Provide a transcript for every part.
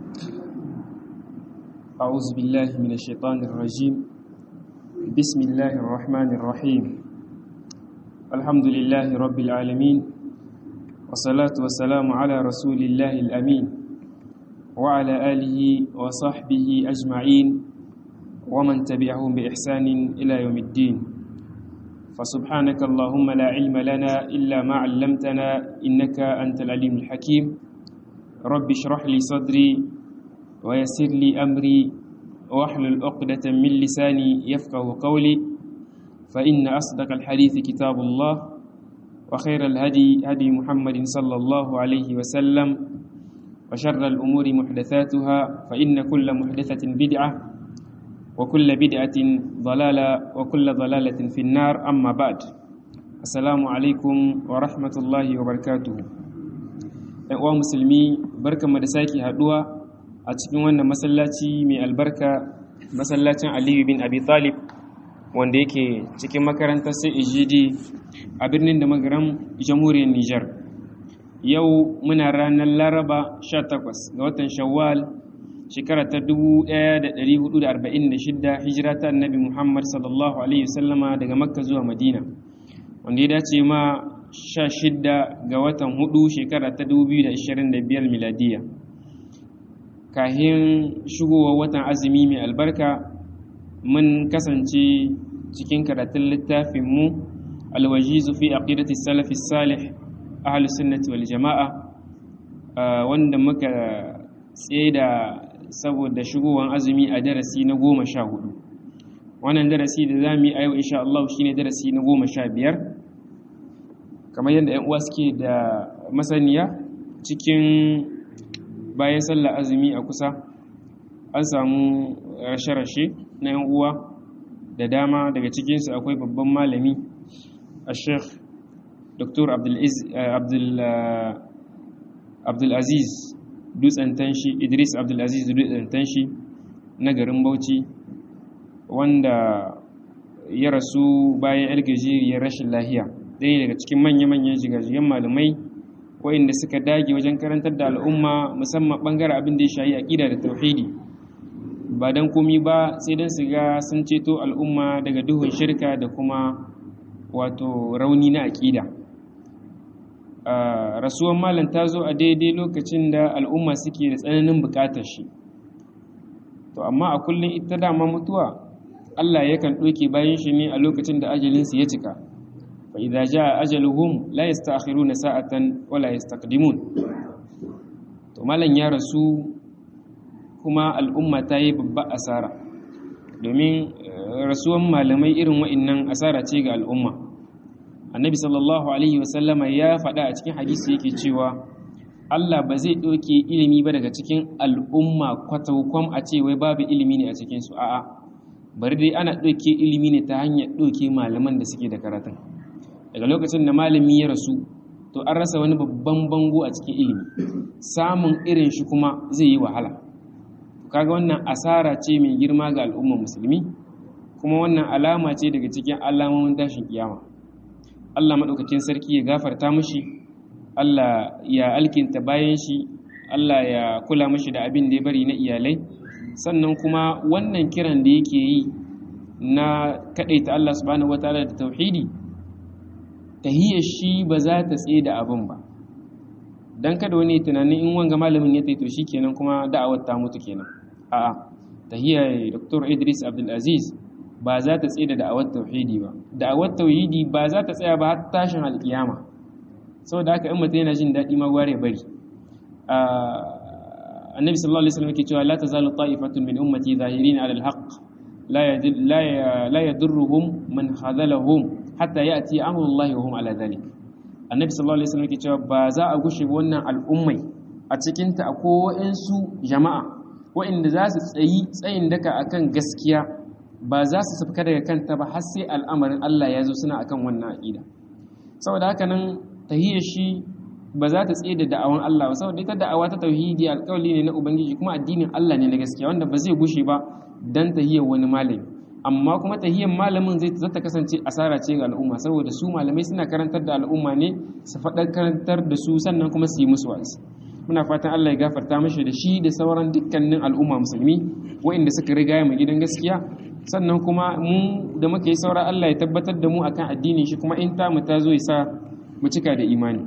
أعوذ بالله من الشيطان الرجيم بسم الله الرحمن الرحيم الحمد لله رب العالمين والصلاة والسلام على رسول الله الأمين وعلى آله وصحبه أجمعين ومن تبعهم بإحسان إلى يوم الدين فسبحانك اللهم لا علم لنا إلا ما علمتنا إنك أنت العليم الحكيم رب اشرح لي صدري ويسر لي أمري واحلل عقدة من لساني يفقه قولي فإن أصدق الحديث كتاب الله وخير الهدي هدي محمد صلى الله عليه وسلم وشر الأمور محدثاتها فإن كل محدثة بدعة وكل بدعة ضلالة وكل ضلالة في النار أما بعد السلام عليكم ورحمة الله وبركاته uwa musulmi barkanmu da sake haduwa a cikin wannan masallaci mai albarka masallacin aliyu bin abi talib wanda yake cikin makarantar sai ijidi a birnin da magaram jamhuriyar nijar yau muna ranar laraba 18 ga watan shawwal shekara ta 1446 hijira ta annabi muhammad sallallahu alaihi wasallama daga makka zuwa madina wanda ya dace ma 16 ga watan hudu shekara ta 2025 miladiya kahin shigowar watan azumi mai albarka mun kasance cikin karatun littafinmu alwajizu fi aqidati salafi salih ahlus sunnati wal jama'a wanda muka tseda saboda shigowar azumi a darasi na goma sha hudu wannan darasi da za mu yi a yau insha Allah shine darasi na goma sha biyar kamar yadda 'yan uwa suke da masaniya cikin bayan sallar azumi a kusa an samu rashe-rashe na 'yan uwa da dama daga cikinsu akwai babban malami a sheikh dr abdulaziz dutsen tanshi idris abdulaziz dutsen tanshi na garin bauchi wanda ya rasu bayan algajiriyar rashin lahiya ɗaya daga cikin manya-manyan jigajigan malamai waɗanda suka dage wajen karantar da al'umma musamman ɓangaren abin da ya shayi aƙida da tauhidi ba don komi ba sai don su ga sun ceto al'umma daga duhun shirka da kuma wato rauni na aƙida rasuwan malam ta zo a daidai lokacin da al'umma suke da tsananin buƙatar shi to amma a kullum ita dama mutuwa Allah yakan ɗauke bayan shi ne a lokacin da ajalinsu ya cika fa idza jaa ajaluhum la yasta'khiruna sa'atan wa la yastaqdimun to malam ya rasu kuma al'umma ta yi babba asara domin rasuwan malamai irin wa'annan asara ce ga al'umma annabi sallallahu alaihi wasallama ya faɗa a cikin hadisi yake cewa Allah ba zai ɗauke ilimi ba daga cikin al'umma kwatakwam a ce wai babu ilimi ne a cikinsu a'a bari dai ana ɗauke ilimi ne ta hanyar ɗauke malaman da suke da karatun daga lokacin da malami ya rasu to an rasa wani babban bango a cikin ilimi samun irin shi kuma zai yi wahala kaga wannan asara ce mai girma ga al'ummar musulmi kuma wannan alama ce daga cikin alamomin tashin kiyama Allah maɗaukakin sarki ya gafarta mushi Allah ya alkinta bayan shi Allah ya kula mashi da abin da ya bari na iyalai sannan kuma wannan kiran da yake yi na kaɗaita Allah subhanahu wataala da tauhidi tahiyar shi ba za ta tsaye da abin ba dan kada wani tunanin in wanga malamin ya taito shi kenan kuma da'awar ta mutu kenan a'a tahiyar Dr. Idris Abdul Aziz ba za ta tsaye da da'awar tauhidi ba da'awar tauhidi ba za ta tsaya ba har tashin alkiyama saboda haka in mutum yana jin daɗi ma gware bari annabi sallallahu alaihi wasallam yake cewa la tazalu ta'ifatun min ummati zahirin ala alhaq la la yadurruhum man khadalahum hatta ya'ti amrullahi wa hum ala dhalik annabi sallallahu alaihi wasallam yake cewa ba za a gushe wannan al'ummai a cikin ta akwai su jama'a wa'inda za su tsayi tsayin daka akan gaskiya ba za su safka daga kanta ba har sai al'amarin Allah ya zo suna akan wannan aqida saboda haka nan tahiyar shi ba za ta tsaye da da'awan Allah ba saboda ita da'awa ta tauhidi alƙawli ne na ubangiji kuma addinin Allah ne na gaskiya wanda ba zai gushe ba dan tahiyar wani malami amma kuma tahiyar malamin zai zata kasance asara ce ga al'umma saboda su malamai suna karantar da al'umma ne su faɗa karantar da su sannan kuma su yi musu wa'azi muna fatan Allah ya gafarta mashi da shi da sauran dukkanin al'umma musulmi waɗanda suka riga mu gidan gaskiya sannan kuma mu da muka yi saura Allah ya tabbatar da mu akan addinin shi kuma in ta mu ta zo ya sa mu cika da imani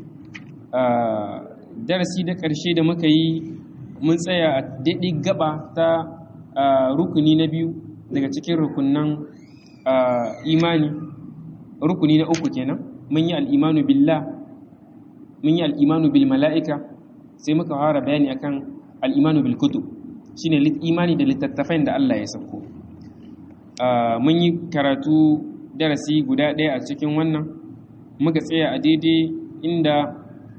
darasi da ƙarshe da muka yi mun tsaya a daidai gaba ta rukuni na biyu daga cikin rukunan imani rukuni na uku kenan mun yi al'imanu billah mun yi al'imanu bil mala'ika sai muka fara bayani akan al'imanu bil kutub shine imani da littattafan da Allah ya sauko mun yi karatu darasi guda ɗaya a cikin wannan muka tsaya a daidai inda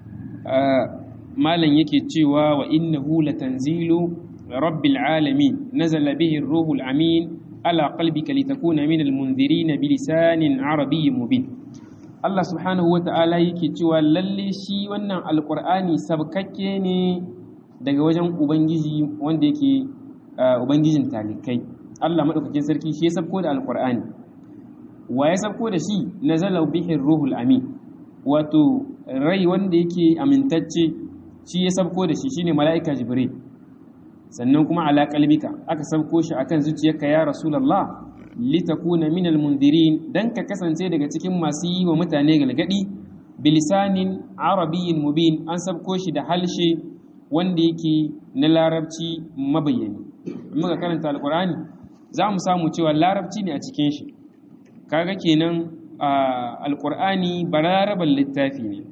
malam yake cewa wa innahu latanzilu rabbil alamin nazala bihi ruhul amin ala qalbika litakuna min almunzirin bilisanin arabiyyin mubin Allah subhanahu wata'ala yake cewa lalle shi wannan alqur'ani sabkakke ne daga wajen ubangiji wanda yake ubangijin talikai Allah madaukakin sarki shi ya sabko da alqur'ani wa ya sabko da shi nazala bihi ruhul amin wato rai wanda yake amintacce shi ya sabko da shi shine mala'ika jibril sannan kuma ala qalbika aka sabko shi akan zuciyarka ya rasulullah litakuna minal mundirin dan ka kasance daga cikin masu yi wa mutane galgadi bilisanin arabiyyin mubin an sabko shi da halshe wanda yake na larabci mabayyani muka karanta alqur'ani za mu samu cewa larabci ne a cikin shi kaga kenan alqur'ani bararaban littafi ne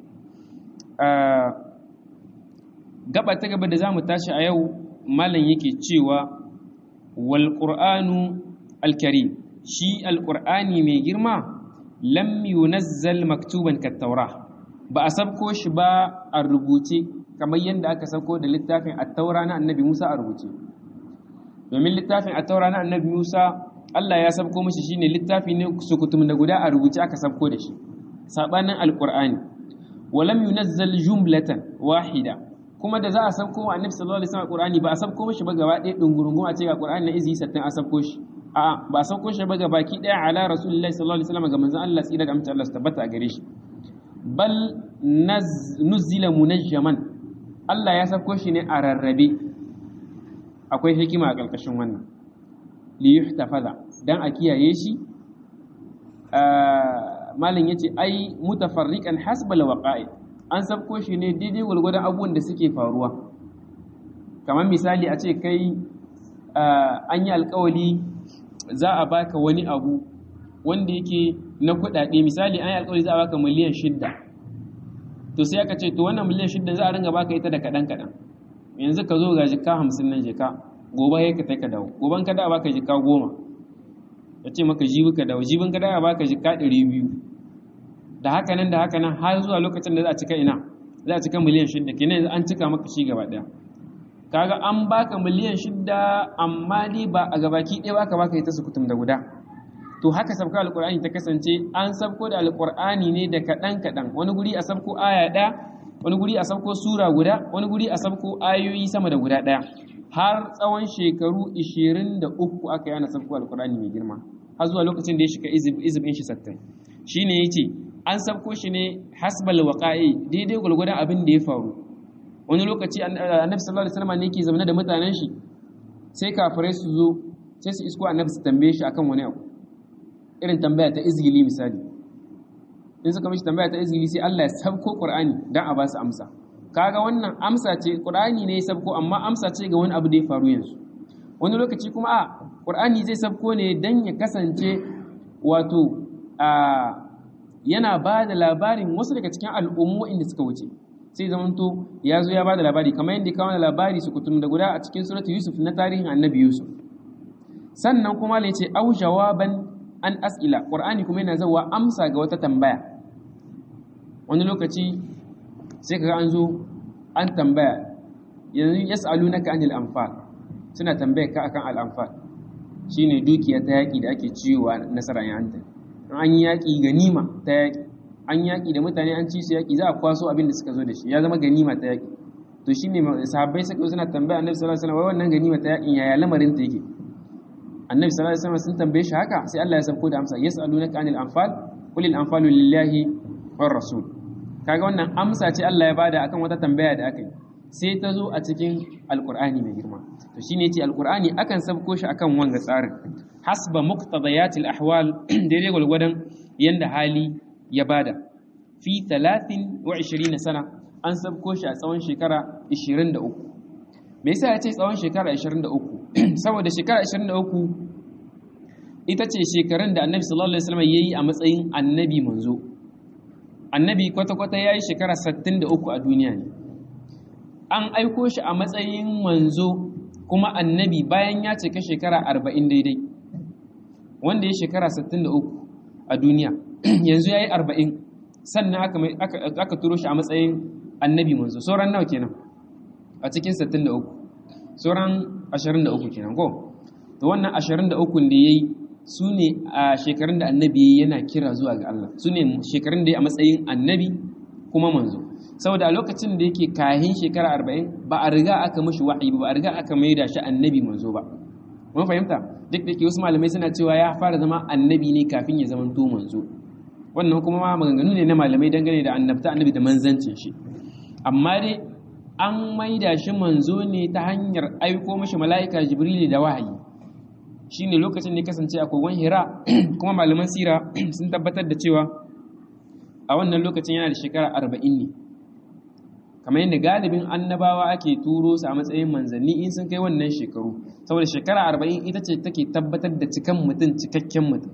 gaba ta gaba da za mu tashi a yau malam yake cewa wal qur'anu alkarim shi alqur'ani mai girma lam yunazzal maktuban kat-taura ba a sabko shi ba a rubuce kamar yadda aka sabko da littafin at-taura na annabi Musa a rubuce domin littafin at-taura na annabi Musa Allah ya sabko mishi shine littafi ne sukutum da guda a rubuce aka sabko da shi sabanin alqur'ani walam yunazzal jumlatan wahida kuma da za a sabko wa annabi sallallahu alaihi wasallam qur'ani ba a sabko mishi ba gaba ɗaya dungurungun a ce ga qur'ani na izi sattin a sabko shi a ba a sabko shi ba ga baki ɗaya ala rasulullahi sallallahu alaihi wasallam ga manzon Allah tsira da amince Allah su tabbata a gare shi bal nuzila munajjaman Allah ya sabko shi ne a rarrabe akwai hikima a ƙarƙashin wannan li yuhtafaza dan a kiyaye shi malam yace ai mutafarriqan hasbal waqa'i an sabko shi ne daidai gwargwadon abubuwan da suke faruwa kamar misali a ce kai an yi alkawali za a baka wani abu wanda yake na kudade misali an yi alkawali za a baka miliyan shidda to sai aka ce to wannan miliyan shidda za a ringa baka ita da kaɗan kaɗan yanzu ka zo ga jika hamsin nan jika gobe ya ka ta ka dawo goben ka da baka jika goma ya ce maka jibi ka dawo jibin ka da baka jika ɗari biyu da haka nan da haka nan har zuwa lokacin da za a cika ina za a cika miliyan shidda kenan yanzu an cika maka shi gaba ɗaya kaga an baka miliyan shidda amma dai ba a gabaki ɗaya baka baka ita sukutum da guda to haka sabka alqur'ani ta kasance an sabko da alqur'ani ne da kaɗan kaɗan wani guri a sabko aya ɗaya wani guri a sabko sura guda wani guri a sabko ayoyi sama da guda ɗaya har tsawon shekaru 23 aka yi ana sabko alqur'ani mai girma har zuwa lokacin da ya shiga izibin shi sattin shine yace an sabko shi ne hasbal waqa'i daidai gulgudan abin da ya faru wani lokaci annabi sallallahu alaihi wasallam ne yake zama da mutanen shi sai kafirai su zo sai su isko annabi su tambaye shi akan wani abu irin tambaya ta izgili misali in suka mishi tambaya ta izgili sai Allah ya sabko Qur'ani dan a ba su amsa kaga wannan amsa ce Qur'ani ne ya sabko amma amsa ce ga wani abu da ya faru yanzu wani lokaci kuma a Qur'ani zai sabko ne dan ya kasance wato a yana ba da labarin wasu daga cikin al'ummu inda suka wuce sai zamanto ya zo ya ba da labari kamar yadda kawo da labari su kutum da guda a cikin suratu yusuf na tarihin annabi yusuf sannan kuma ne ce au jawaban an as'ila qur'ani kuma yana zawa amsa ga wata tambaya wani lokaci sai kaga an zo an tambaya yanzu yas'alunaka anil anfal suna tambaya ka akan al anfal shine dukiya ta yaki da ake ciyowa nasara yanta an yi yaƙi ganima ta yaƙi an yaƙi da mutane an ci su yaƙi za a kwaso abin da suka zo da shi ya zama ganima ta yaƙi to shi ne sahabbai suka suna tambaya annabi sallallahu alaihi wasallam wai wannan ganima ta yaƙin yaya lamarin ta yake annabi sallallahu alaihi wasallam sun tambaye shi haka sai Allah ya sauko da amsa yas'alunaka anil anfal qul al anfalu lillahi war rasul kaga wannan amsa ce Allah ya bada akan wata tambaya da aka yi sai ta zo a cikin alqur'ani mai girma to shine yace alqur'ani akan sabko shi akan wanga tsarin hasba muqtadayatil ahwal daidai gwalgwadon yanda hali ya bada fi 23 sana an sabko shi a tsawon shekara 23 me yasa ya ce tsawon shekara 23 saboda shekara 23 ita ce shekarun da annabi sallallahu alaihi wasallam yayi a matsayin annabi manzo annabi kwata-kwata yayi shekara 63 a duniya ne an aiko shi a matsayin manzo kuma annabi bayan ya cika shekara 40 daidai wanda ya shekara 63 a duniya yanzu yayi 40 sannan aka aka turo shi a matsayin annabi manzo sauran nawa kenan a cikin 63 sauran 23 kenan ko to wannan 23 da yayi su ne a shekarun da annabi yana kira zuwa ga Allah su ne shekarun da ya a matsayin annabi kuma manzo saboda a lokacin da yake kahin shekara 40 ba a riga aka mashi wahayi ba a riga aka maida shi annabi manzo ba mun fahimta duk da ke wasu malamai suna cewa ya fara zama annabi ne kafin ya zama to manzo wannan kuma ma maganganu ne na malamai dangane da annabta annabi da manzancin shi amma dai an maida shi manzo ne ta hanyar aiko mashi mala'ika jibrili da wahayi shine lokacin da ya kasance a kogon hira kuma malaman sira sun tabbatar da cewa a wannan lokacin yana da shekara arba'in ne kamar yadda galibin annabawa ake turo su a matsayin manzanni in sun kai wannan shekaru saboda shekara arba'in ita ce take tabbatar da cikan mutum cikakken mutum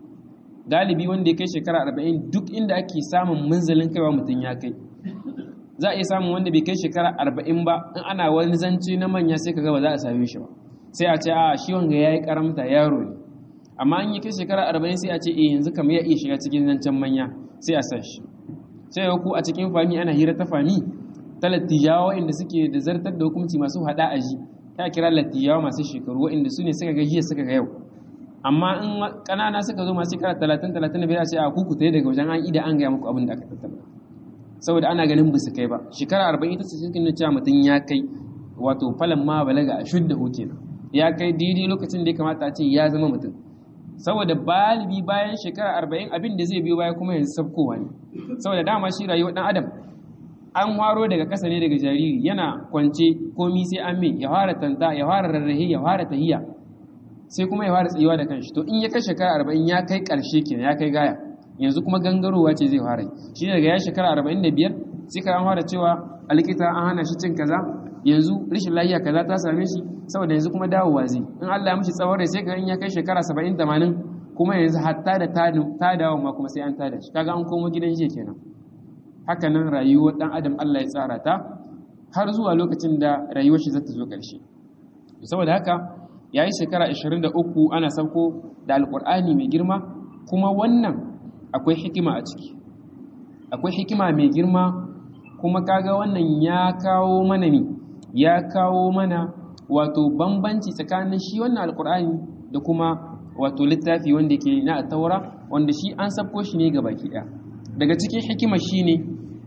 galibi wanda ya kai shekara arba'in duk inda ake samun munzalin kaiwa mutum ya kai za a iya samun wanda bai kai shekara arba'in ba in ana wani zance na manya sai ka ga ba za a same shi ba sai a ce a shi wanga ya yi karamta yaro ne amma an yi kai shekara arba'in sai a ce eh yanzu kamar ya iya shiga cikin zancen manya sai a san shi sai ya ku a cikin fami ana hira ta fami ta lattijawa inda suke da zartar da hukunci masu hada aji ta kira lattijawa masu shekaru waɗanda su ne suka ga jiya suka ga yau amma in ƙanana suka zo masu shekara talatin talatin da biyar a ce a kuku ta daga wajen an ida an gaya muku abin da aka tattala saboda ana ganin ba su kai ba shekara arba'in ita ce cikin cewa mutum ya kai wato falan ma balaga a shudda kenan ya kai daidai lokacin da ya kamata a ce ya zama mutum saboda balibi bayan shekara arba'in abin da zai biyo baya kuma yanzu sabkowa ne saboda dama shi rayuwar dan adam an waro daga ƙasa ne daga jariri yana kwance komi sai an mai ya fara tanta ya fara rarrahe ya fara tahiya sai kuma ya fara tsayuwa da kanshi to in ya kai shekara arba'in ya kai ƙarshe kenan ya kai gaya yanzu kuma gangarowa ce zai fara shi daga ya shekara arba'in da biyar sai ka an fara cewa a likita an hana shi cin kaza yanzu rashin lafiya kaza ta same shi saboda yanzu kuma dawowa zai in Allah ya mishi tsawon rai sai ka in ya kai shekara 70 80 kuma yanzu hatta da ta dawo ma kuma sai an tada shi kaga an komo gidan shi kenan haka nan rayuwar dan adam Allah ya tsara ta har zuwa lokacin da rayuwar shi za ta zo ƙarshe saboda haka yayi shekara 23 ana sauko da alqur'ani mai girma kuma wannan akwai hikima a ciki akwai hikima mai girma kuma kaga wannan ya kawo mana ne ya kawo mana wato bambanci tsakanin shi wannan alkur'ani da kuma wato littafi wanda ke na taura wanda shi an sabko shi ne ga baki ɗaya daga cikin hikima shi ne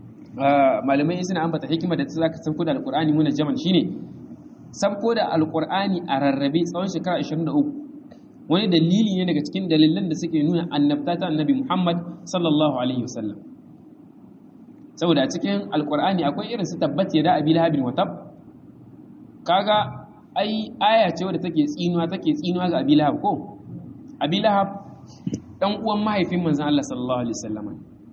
malamai suna ambata hikima da ta zaka sabko da alkur'ani muna jaman shi ne sabko da alkur'ani a rarrabe tsawon shekara 23 wani dalili ne daga cikin dalilan da suke nuna annabta ta annabi muhammad sallallahu alaihi wasallam saboda a cikin alkur'ani akwai irin su tabbat ya da abi lahabin watab kaga ai aya ce wadda take tsinuwa take tsinuwa ga abi lahab ko abi lahab dan uwan mahaifin manzon Allah sallallahu alaihi wasallam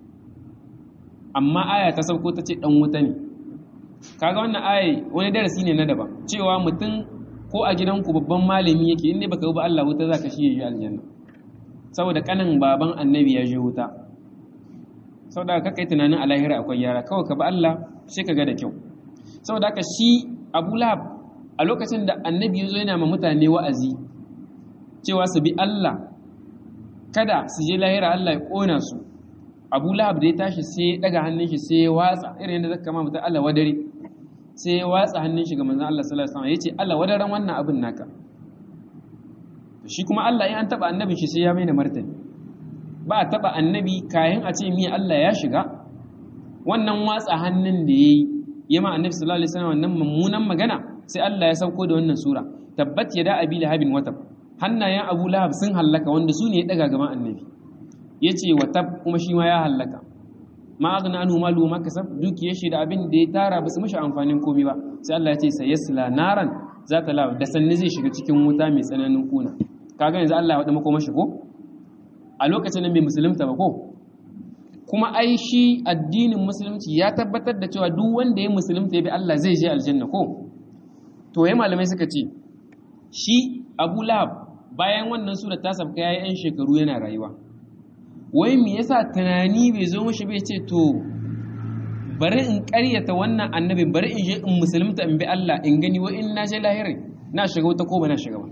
amma aya ta sauko ta ce dan wuta ne kaga wannan aya wani darasi ne na daban cewa mutum ko a gidanku babban malami yake in ne baka ba Allah wuta zaka shi yayi aljanna saboda kanin baban annabi ya je wuta saboda ka kai tunanin a lahira akwai yara kawai ka ba Allah sai ka ga da kyau saboda haka shi Abu Lahab a lokacin da annabi ya zo yana ma mutane wa'azi cewa su bi Allah kada su je lahira Allah ya kona su Abu Lahab da ya tashi sai ya daga hannun shi sai ya watsa irin yadda zaka ma mutum Allah wadare sai ya watsa hannun shi ga manzon Allah sallallahu alaihi wasallam yace Allah wadaran wannan abin naka shi kuma Allah in an taba annabin shi sai ya mai da martani ba a taɓa annabi kayan a ce miya Allah ya shiga wannan watsa hannun da ya yi ya ma annabi sallallahu alaihi wasallam wannan mummunan magana sai Allah ya sauko da wannan sura tabbat ya da abi lahabin watab hannayen abu lahab sun hallaka wanda su ne ya daga gaban annabi ya ce watab kuma shi ma ya hallaka ma aghna anhu malu ma kasab dukiyar shi da abin da ya tara ba su mishi amfanin komai ba sai Allah ya ce sayasla naran zata la da sanni zai shiga cikin wuta mai tsananin kuna kaga yanzu Allah ya wada mako mashi ko a lokacin nan bai musulunta ba ko kuma ai shi addinin musulunci ya tabbatar da cewa duk wanda ya musulunta ya bi Allah zai je aljanna ko to yayin malamai suka ce shi Abu Lahab bayan wannan sura ta sabka yayi yan shekaru yana rayuwa wai me yasa tunani bai zo mishi bai ce to bari in ƙaryata wannan annabi bari in je in musulunta in bi Allah in gani wa in na je lahirin na shiga wata ko ba na shiga ba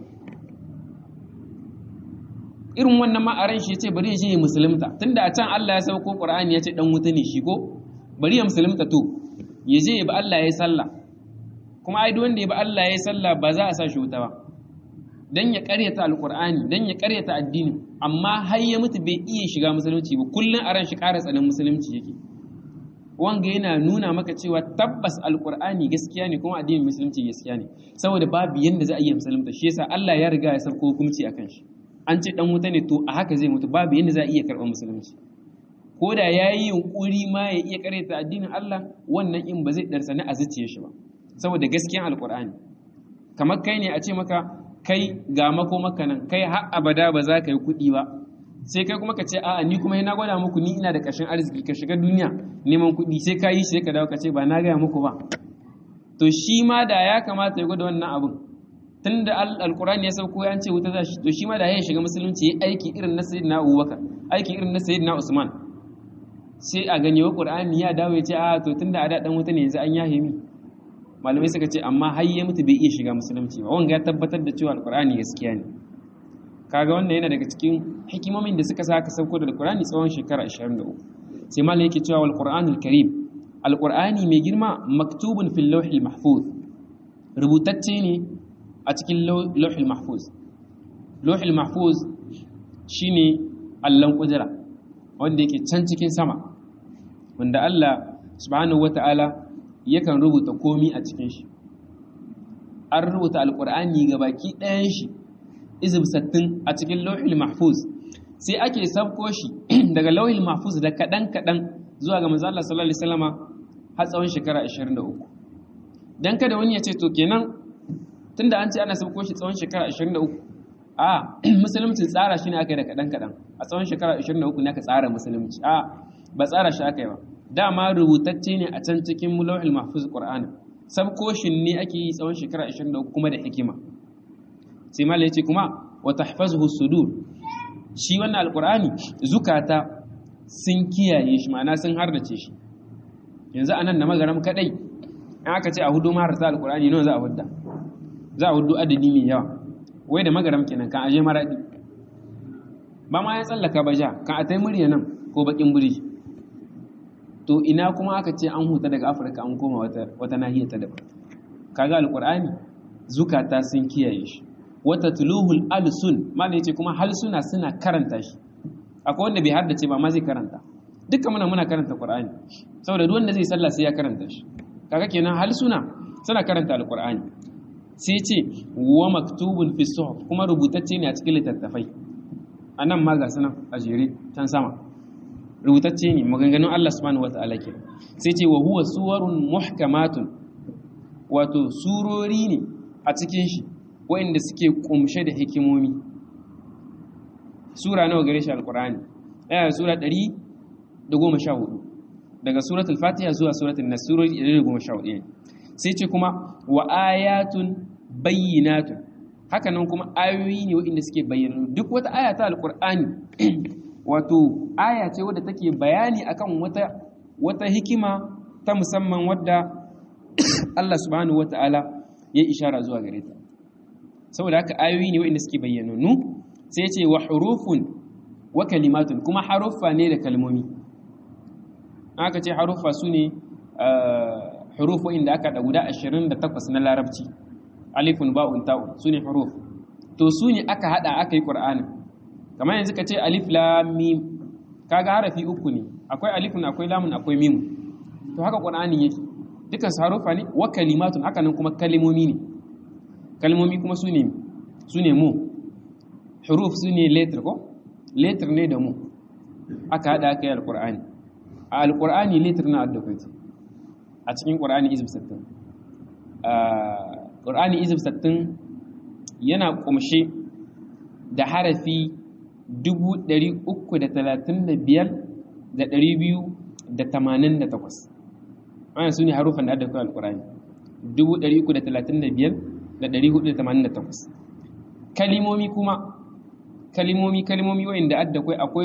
irin wannan ma a ran shi yace bari ya je ya musulunta tunda a can Allah ya sauko Qur'ani ya ce dan wuta ne shi ko bari ya musulunta to ya je ya bi Allah ya sallah kuma ai duk wanda ya bi Allah ya sallah ba za a sa shi wuta ba dan ya karyata alqur'ani dan ya karyata addini amma har ya mutu bai iya shiga musulunci ba kullun a ran shi ƙara tsanin musulunci yake wanga yana nuna maka cewa tabbas alqur'ani gaskiya ne kuma addinin musulunci gaskiya ne saboda babu yanda za a iya musulunta shi yasa Allah ya riga ya sarko hukunci akan shi an ce dan wuta ne to a haka zai mutu babu yanda za a iya karɓar musulunci ko da ya yi yunƙuri ma ya iya karyata addinin Allah wannan in ba zai ɗarsani a zuciya shi ba saboda gaskiyan alƙur'ani kamar kai ne a ce maka kai ga mako maka nan kai har abada ba za ka yi kuɗi ba sai kai kuma ka ce a'a ni kuma na gwada muku ni ina da ƙarshen arziki ka shiga duniya neman kuɗi sai ka yi sai ka dawo ka ce ba na gaya muku ba to shi ma da ya kamata ya gwada wannan abin tun da alkurani ya sauko ya ce wuta za shi to shi ma da ya shiga musulunci ya aiki irin na sayyidina abubakar aiki irin na sayyidina usman sai a ganye wa qur'ani ya dawo ya ce a to tun da a daɗin wuta ne yanzu an yahe mi malamai suka ce amma har ya mutu bai iya shiga musulunci ba wanga ya tabbatar da cewa alkurani gaskiya ne kaga wannan yana daga cikin hikimomin da suka saka sauko da alkurani tsawon shekara 23 sai malam yake cewa wal qur'anul karim alqur'ani mai girma maktubun fil lawhil mahfuz rubutacce ne a cikin lauhil mahfuz lauhil mahfuz shine allon kudura wanda yake can cikin sama wanda Allah subhanahu wata'ala yakan rubuta komi a cikin shi an rubuta alkur'ani ga baki ɗayan shi izib sattin a cikin lauhil mahfuz sai ake sabko shi daga lauhil mahfuz da kaɗan kaɗan zuwa ga manzo Allah sallallahu alaihi wasallama har tsawon shekara 23 dan kada wani ya ce to kenan tunda an ce ana sauko shi tsawon shekara 23 a musulunci tsara shi ne aka yi da kaɗan-kaɗan a tsawon shekara 23 ne aka tsara musulunci a ba tsara shi aka yi ba dama rubutacce ne a can cikin mulawil mahfuz qur'ani sabko shi ne ake yi tsawon shekara 23 kuma da hikima sai mala ya ce kuma wa tahfazuhu sudur shi wannan alqur'ani zukata sun kiyaye shi ma'ana sun hardace shi yanzu anan na magaram kadai in aka ce a hudu maharta alqur'ani nawa za a hudda za a hudu adadi mai yawa wai da magaram kenan kan aje maradi ba ma ya tsallaka ba ja kan a tai murya nan ko bakin buri to ina kuma aka ce an huta daga afirka an koma wata, wata nahiyar ta daban kaga alqur'ani zukata sun kiyaye shi wata tuluhul alsun malai yace kuma halsuna suna karanta shi akwai wanda bai haddace ba ma zai karanta dukkan muna muna karanta qur'ani saboda duk wanda zai sallah sai ya karanta shi kaga kenan halsuna suna karanta alqur'ani sai ce wa maktubun fi suhuf kuma rubutacce ne a cikin littattafai anan ma ga sunan a jere can sama rubutacce ne maganganun Allah subhanahu wata'ala ke sai ce wa huwa suwarun muhkamatun wato surori ne a cikin shi waɗanda suke kumshe da hikimomi sura nawa gare shi alqur'ani yana da sura 114 daga suratul fatiha zuwa suratul nas surori 114 ne sai ce kuma wa ayatun bayyinatun haka nan kuma ayoyi ne waɗanda suke bayyana duk wata aya ta alqur'ani wato aya ce wadda take bayani akan wata wata hikima ta musamman wadda Allah subhanahu wata'ala ya ishara zuwa gare ta saboda haka ayoyi ne waɗanda suke bayyananu sai ce wa hurufun wa kalimatun kuma haruffa ne da kalmomi aka ce haruffa su ne hurufu inda aka da guda 28 na larabci alifun ba'un ta'un su ne huruf to su ne aka hada aka yi qur'anin kamar yanzu ka ce alif lam mim kaga harafi uku ne akwai alifun akwai lamun akwai mim to haka qur'ani yake dukan su harufa ne wa kalimatun haka nan kuma kalmomi ne kalmomi kuma su ne su ne mu huruf su ne letter ko letter ne da mu aka hada aka yi alqur'ani a alqur'ani litir na addakwai a cikin qur'ani izib 60 qur'ani izib 60 yana kumshe da harafi 335,288 wannan su ne harufan da addakwai alkurani 335,488 kalimomi kuma kalimomi kalimomi wa'inda addakwai akwai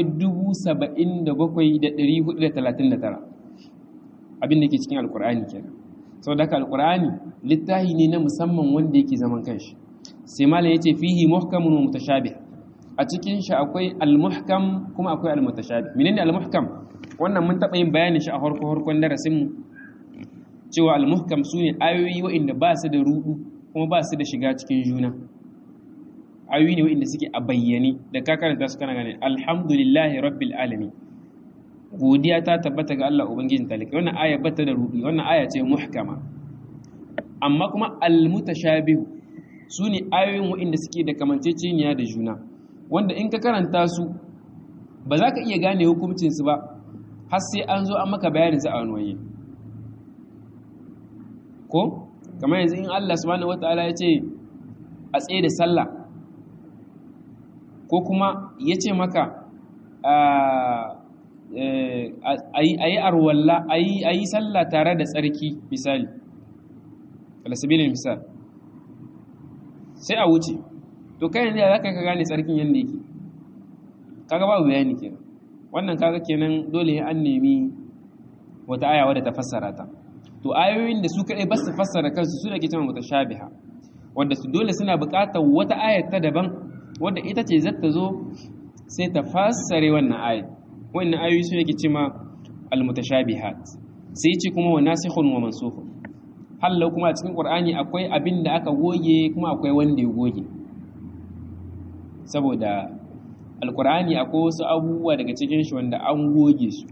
77,439 abin da ke cikin alkurani kenan sau da alkurani littahi ne na musamman wanda yake zaman kanshi sai malam ya ce fihi muhkamun wa mutashabih a cikin shi akwai al-muhkam kuma akwai al-mutashabih menene al-muhkam wannan mun taba yin bayanin shi a harko harkon darasin mu cewa al-muhkam sune ayoyi waɗanda ba su da rudu kuma ba su da shiga cikin juna ayoyi ne waɗanda suke a bayyane da ka karanta su kana gane alhamdulillahi rabbil alamin godiya ta tabbata ga Allah ubangijin talaka wannan aya bata da rudu wannan aya ce muhkama amma kuma al-mutashabih sune ayoyin waɗanda suke da kamanceceniya da juna wanda in ka karanta su ba za ka iya gane hukuncinsu ba har sai an zo an maka bayanin su a wani waye ko kamar yanzu in Allah subhanahu wataala ya ce a tsaye da sallah ko kuma ya ce maka a yi arwalla a yi sallah tare da tsarki misali alasabilin misal sai a wuce to kai yanzu za ka gane tsarkin yadda yake kaga babu bayani kenan wannan kaga kenan dole an nemi wata aya wadda ta fassara ta to ayoyin da su kadai ba su fassara kansu su da ke cewa mutashabiha wanda su dole suna buƙatar wata aya ta daban wadda ita ce zata zo sai ta fassare wannan aya wannan ayoyi su yake cewa almutashabihat sai ce kuma wa nasikhun wa mansukh hallau kuma a cikin qur'ani akwai abin da aka goge kuma akwai wanda ya goge saboda alkur'ani akwai wasu abubuwa daga cikin shi wanda an goge su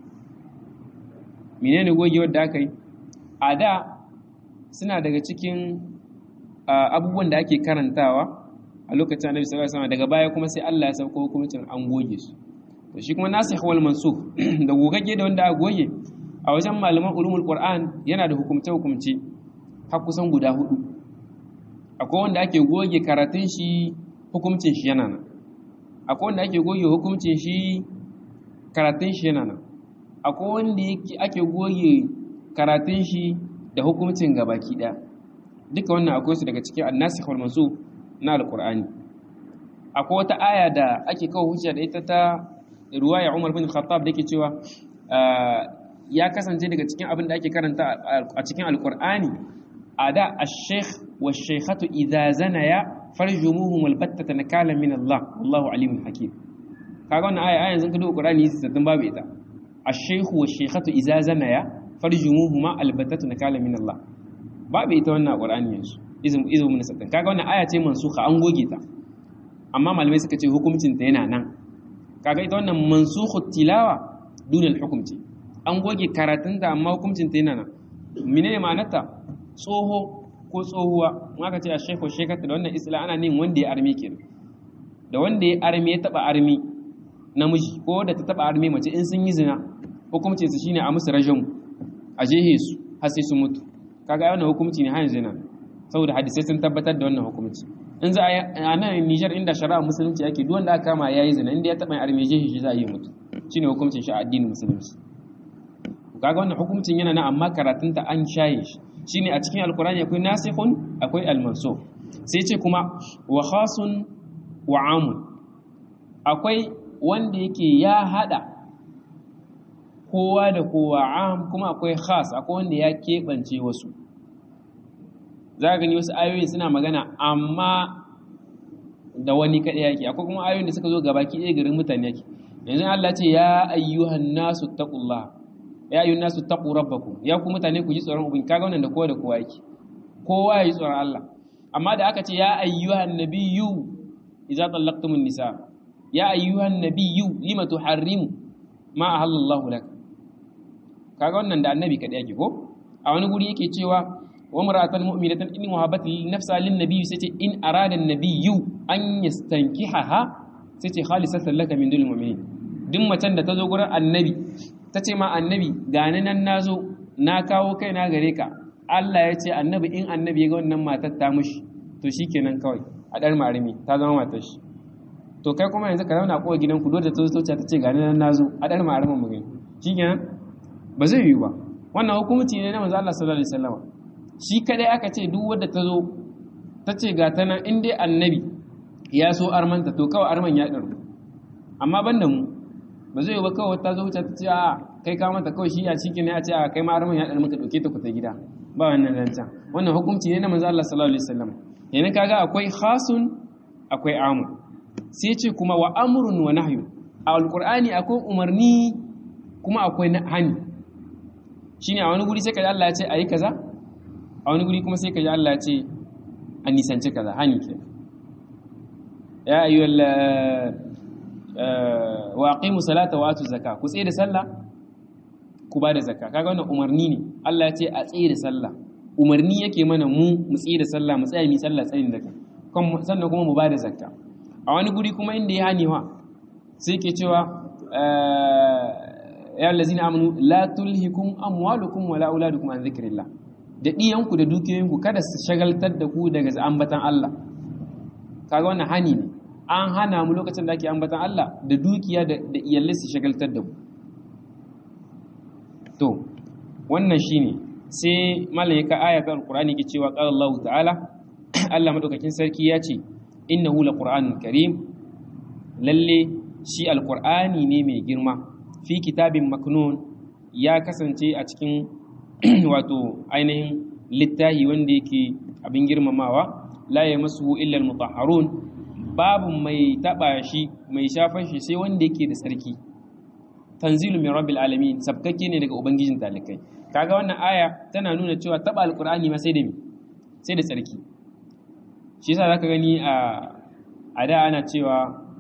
menene goge wanda aka yi a da suna daga cikin abubuwan da ake karantawa a lokacin annabi sallallahu alaihi wasallam daga baya kuma sai Allah ya sauko hukuncin an goge su to shi kuma nasikh wal mansukh da gogagge da wanda aka goge a wajen malaman ulumul qur'an yana da hukumce hukumce har kusan guda hudu akwai wanda ake goge karatun shi hukuncin shi yana nan akwai wanda ake goge hukuncin shi karatun shi yana nan akwai wanda ake goge karatun shi da hukuncin gabaki daya duka wannan akwai su daga cikin annasikh wal mansukh na alqur'ani akwai wata aya da ake kawo hujja da ita ta ruwaya Umar bin Khattab dake cewa ya kasance daga cikin abin da ake karanta a cikin alqur'ani ada ash-shaykh wash-shaykhatu idza zanaya farjumuhum albattata nakalan min Allah wallahu alimun hakim kaga wannan aya ayan zan kado Qur'ani sai babu ita ash-shaykhu wash-shaykhatu idza zanaya farjumuhuma albattata nakalan min Allah babu ita wannan Qur'ani yanzu izum izum min sattan kaga wannan aya ce mansukha an goge ta amma malamai suka ce hukuncin ta yana nan kaga ita wannan mansukhu tilawa dunal hukumci an goge karatun ta amma hukuncin ta yana nan menene ma'anarta tsoho ko tsohuwa in aka ce a shekwa shekata da wannan isla ana nin wanda ya armi kenan da wanda ya armi ya taba armi namiji ko da ta taba armi mace in sun yi zina hukumcin su shine a musu rajam a jehe su har sai su mutu kaga wannan hukumci ne har zina saboda hadisai sun tabbatar da wannan hukumci in za a nan Niger inda shari'a musulunci yake duk wanda aka kama yayi zina inda ya taba armi jehe shi za a yi mutu shine hukumcin shi a addinin musulunci kaga wannan hukumcin yana nan amma karatunta an shaye shi shine a cikin alkurani akwai nasikhun akwai almansukh sai ce kuma wa khasun wa amun akwai wanda yake ya hada kowa da kowa am kuma akwai khas akwai wanda ya keɓance wasu za ka gani wasu ayoyin suna magana amma da wani kaɗai yake akwai kuma ayoyin da suka zo gabaki ɗaya garin mutane yake yanzu Allah ce ya ayyuhan nasu taqullah ya ayyuhan nasu taqu rabbakum ya ku mutane ku ji tsoron ubin kaga wannan da kowa da kowa yake kowa ya ji tsoron Allah amma da aka ce ya ayyuhan nabiyyu idza tallaqtumun nisa ya ayyuhan nabiyyu lima tuharrimu ma ahallallahu lak kaga wannan da annabi kadai yake ko a wani guri yake cewa wa mar'atan mu'minatan in wahabat li nafsa lin nabiyyi sai ce in arada an-nabiyyu an yastankihaha sai ce khalisatan laka min dul mu'minin duk macen da ta zo gurin annabi ta ce ma annabi gani nan nazo na kawo kaina gare ka Allah ya ce annabi in annabi ya ga wannan matar ta mushi to shikenan kawai a dar marimi ta zama matar shi to kai kuma yanzu ka zauna kowa gidanku dole ta zo ta ce gani nan nazo a dar marimin mu gani shikenan ba zai yiwu ba wannan hukumci ne na manzo Allah sallallahu alaihi wasallam shi kadai aka ce duk wanda ta zo ta ce ga ta nan in dai annabi ya so armanta to kawai arman ya ɗaru amma ban da mu ba zai yi ba kawai ta zo wuce ta ce a kai ka mata kawai shi a ciki ne a ce a kai ma arman ya ɗaru maka ɗauke ta ku ta gida ba wannan zancen wannan hukunci ne na manzo Allah sallallahu alaihi wasallam yana kaga akwai khasun akwai amu sai ce kuma wa amrun wa nahyu a alqur'ani akwai umarni kuma akwai hani shine a wani guri sai kaji Allah ya ce ayi kaza a wani guri kuma sai kaji Allah ya ce a nisanci kaza hani ke ya ayyuhal wa aqimu salata wa atu zakka ku tsaye da sallah ku ba da zakka kaga wannan umarni ne Allah ya ce a tsaye da sallah umarni yake mana mu mu tsaye da sallah mu tsaya mu sallah tsayin da sannan kuma mu ba da zakka a wani guri kuma inda ya hani wa sai ke cewa ya allazina amanu la tulhikum amwalukum wala auladukum an dhikrillah da ɗiyanku da dukiyoyinku kada su shagaltar da ku daga ambatan Allah kaga wannan hani ne an hana mu lokacin da ake ambatan Allah da dukiya da iyalai su shagaltar da mu to wannan shine sai malaika ayatul alqur'ani ke cewa qala Allah ta'ala Allah madaukakin sarki ya ce innahu laqur'anun karim lalle shi alqur'ani ne mai girma fi kitabin maknun ya kasance a cikin wato ainihin littahi wanda yake abin girmamawa la ya masu illa mutahharun babu mai taba shi mai shafan shi sai wanda yake da sarki tanzilu min rabbil alamin sabkake ne daga ubangijin talikai kaga wannan aya tana nuna cewa taba alqur'ani ma sai da me sai da sarki shi yasa zaka gani a a da ana cewa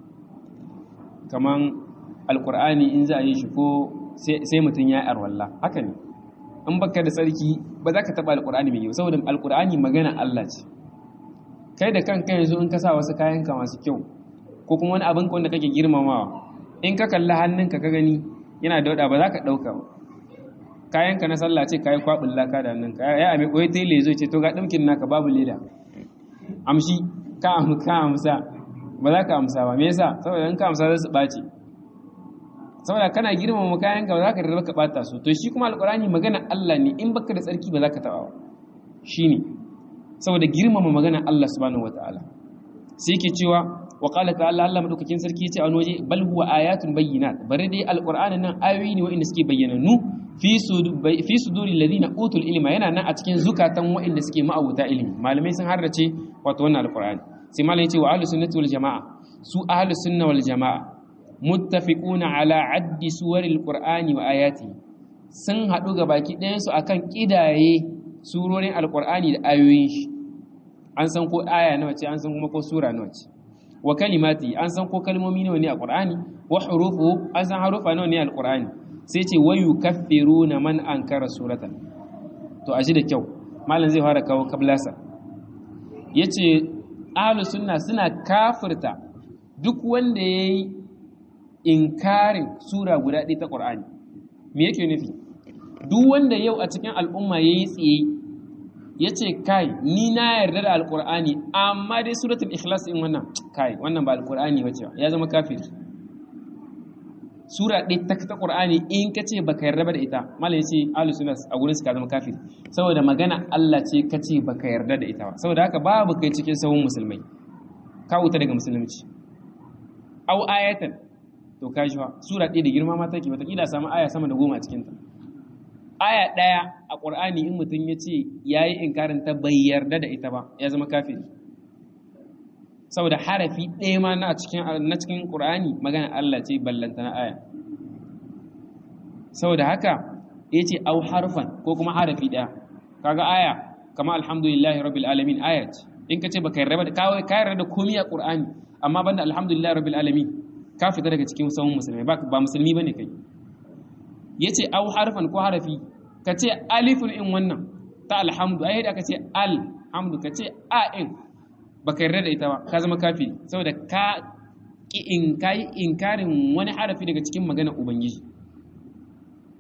kaman alqur'ani in za a yi shi ko sai mutum ya arwalla haka ne in baka da tsarki ba za ka taɓa alƙur'ani mai kyau saboda alƙur'ani magana Allah ce kai da kanka yanzu in ka sa wasu kayanka masu kyau ko kuma wani abin wanda kake girmamawa in ka kalli hannunka ka gani yana da wada ba za ka ɗauka ba kayanka na sallah ce kayi kwaɓin laka da hannunka ya ame koyi tele zo ce to ga ɗinkin naka babu leda amshi ka amsa ba za ka amsa ba me yasa saboda in ka amsa za su ɓaci saboda kana girmama kayan ka ba za ka rarraba ka bata su to shi kuma alqur'ani magana Allah ne in baka da tsarki ba za ka taba ba shine saboda girmama magana Allah subhanahu wataala sai yake cewa wa qala ta'ala Allah madaukakin sarki yace a wani waje bal huwa ayatun bayyinat bare dai alqur'ani nan ayoyi ne wa'inda suke bayyananu fi fi suduri alladhina utul ilma yana nan a cikin zukatan wa'inda suke ma'abuta ilimi malamai sun harrace wato wannan alqur'ani sai malamai yace wa ahlus sunnati wal jamaa su ahlus sunna wal jamaa muttafiquna ala addi suwaril qur'ani wa ayati sun haɗu ga baki ɗayansu akan ƙidaye surorin alqur'ani da ayoyin shi an san ko aya nawa ce an san kuma ko sura nawa ce wa kalimati an san ko kalmomi nawa ne a qur'ani wa hurufu an san harufa nawa ne a alqur'ani sai ce wa yukaffiruna man ankara suratan to aji da kyau malam zai fara kawo kablasa yace ahlus sunna suna kafirta duk wanda yayi inkarin sura guda ɗaya ta ƙur'ani me yake nufi duk wanda yau a cikin al'umma ya yi tsaye ya ce kai ni na yarda da alƙur'ani amma dai suratul ikhlas in wannan kai wannan ba alƙur'ani wace ya zama kafiri sura ɗaya ta ta ƙur'ani in ka ce baka yarda ba da ita malam ya ce ahlus sunna a gurin su ka zama kafiri saboda magana Allah ce ka ce baka yarda da ita ba saboda haka babu kai cikin sahun musulmai ka wuta daga musulunci au ayatan to ka shi sura ɗaya da girma ma take wataƙila samu aya sama da goma a cikinta aya ɗaya a ƙur'ani in mutum ya ce ya yi inkarin ta bai yarda da ita ba ya zama kafiri saboda harafi ɗaya ma na cikin na cikin ƙur'ani magana Allah ce ballanta na aya saboda haka ya ce au harfan ko kuma harafi ɗaya kaga aya kama alhamdulillahi rabbil alamin aya ce in ka ce baka yarda da ka yarda da komai a ƙur'ani amma banda alhamdulillahi rabbil alamin ka fita daga cikin sauran musulmai ba musulmi ba ne kai ya ce au harfan ko harafi ka ce alifun in wannan ta alhamdu ai da ka ce alhamdu ka ce a in ba ka yarda da ita ba ka zama kafi saboda ka ki in kai inkarin wani harafi daga cikin maganar ubangiji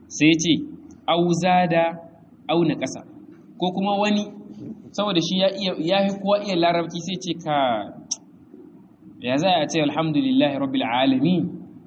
sai ce auza da auna ƙasa ko kuma wani saboda shi ya fi kowa iya larabci sai ce ka ya za a ce alhamdulillahi rabbil alamin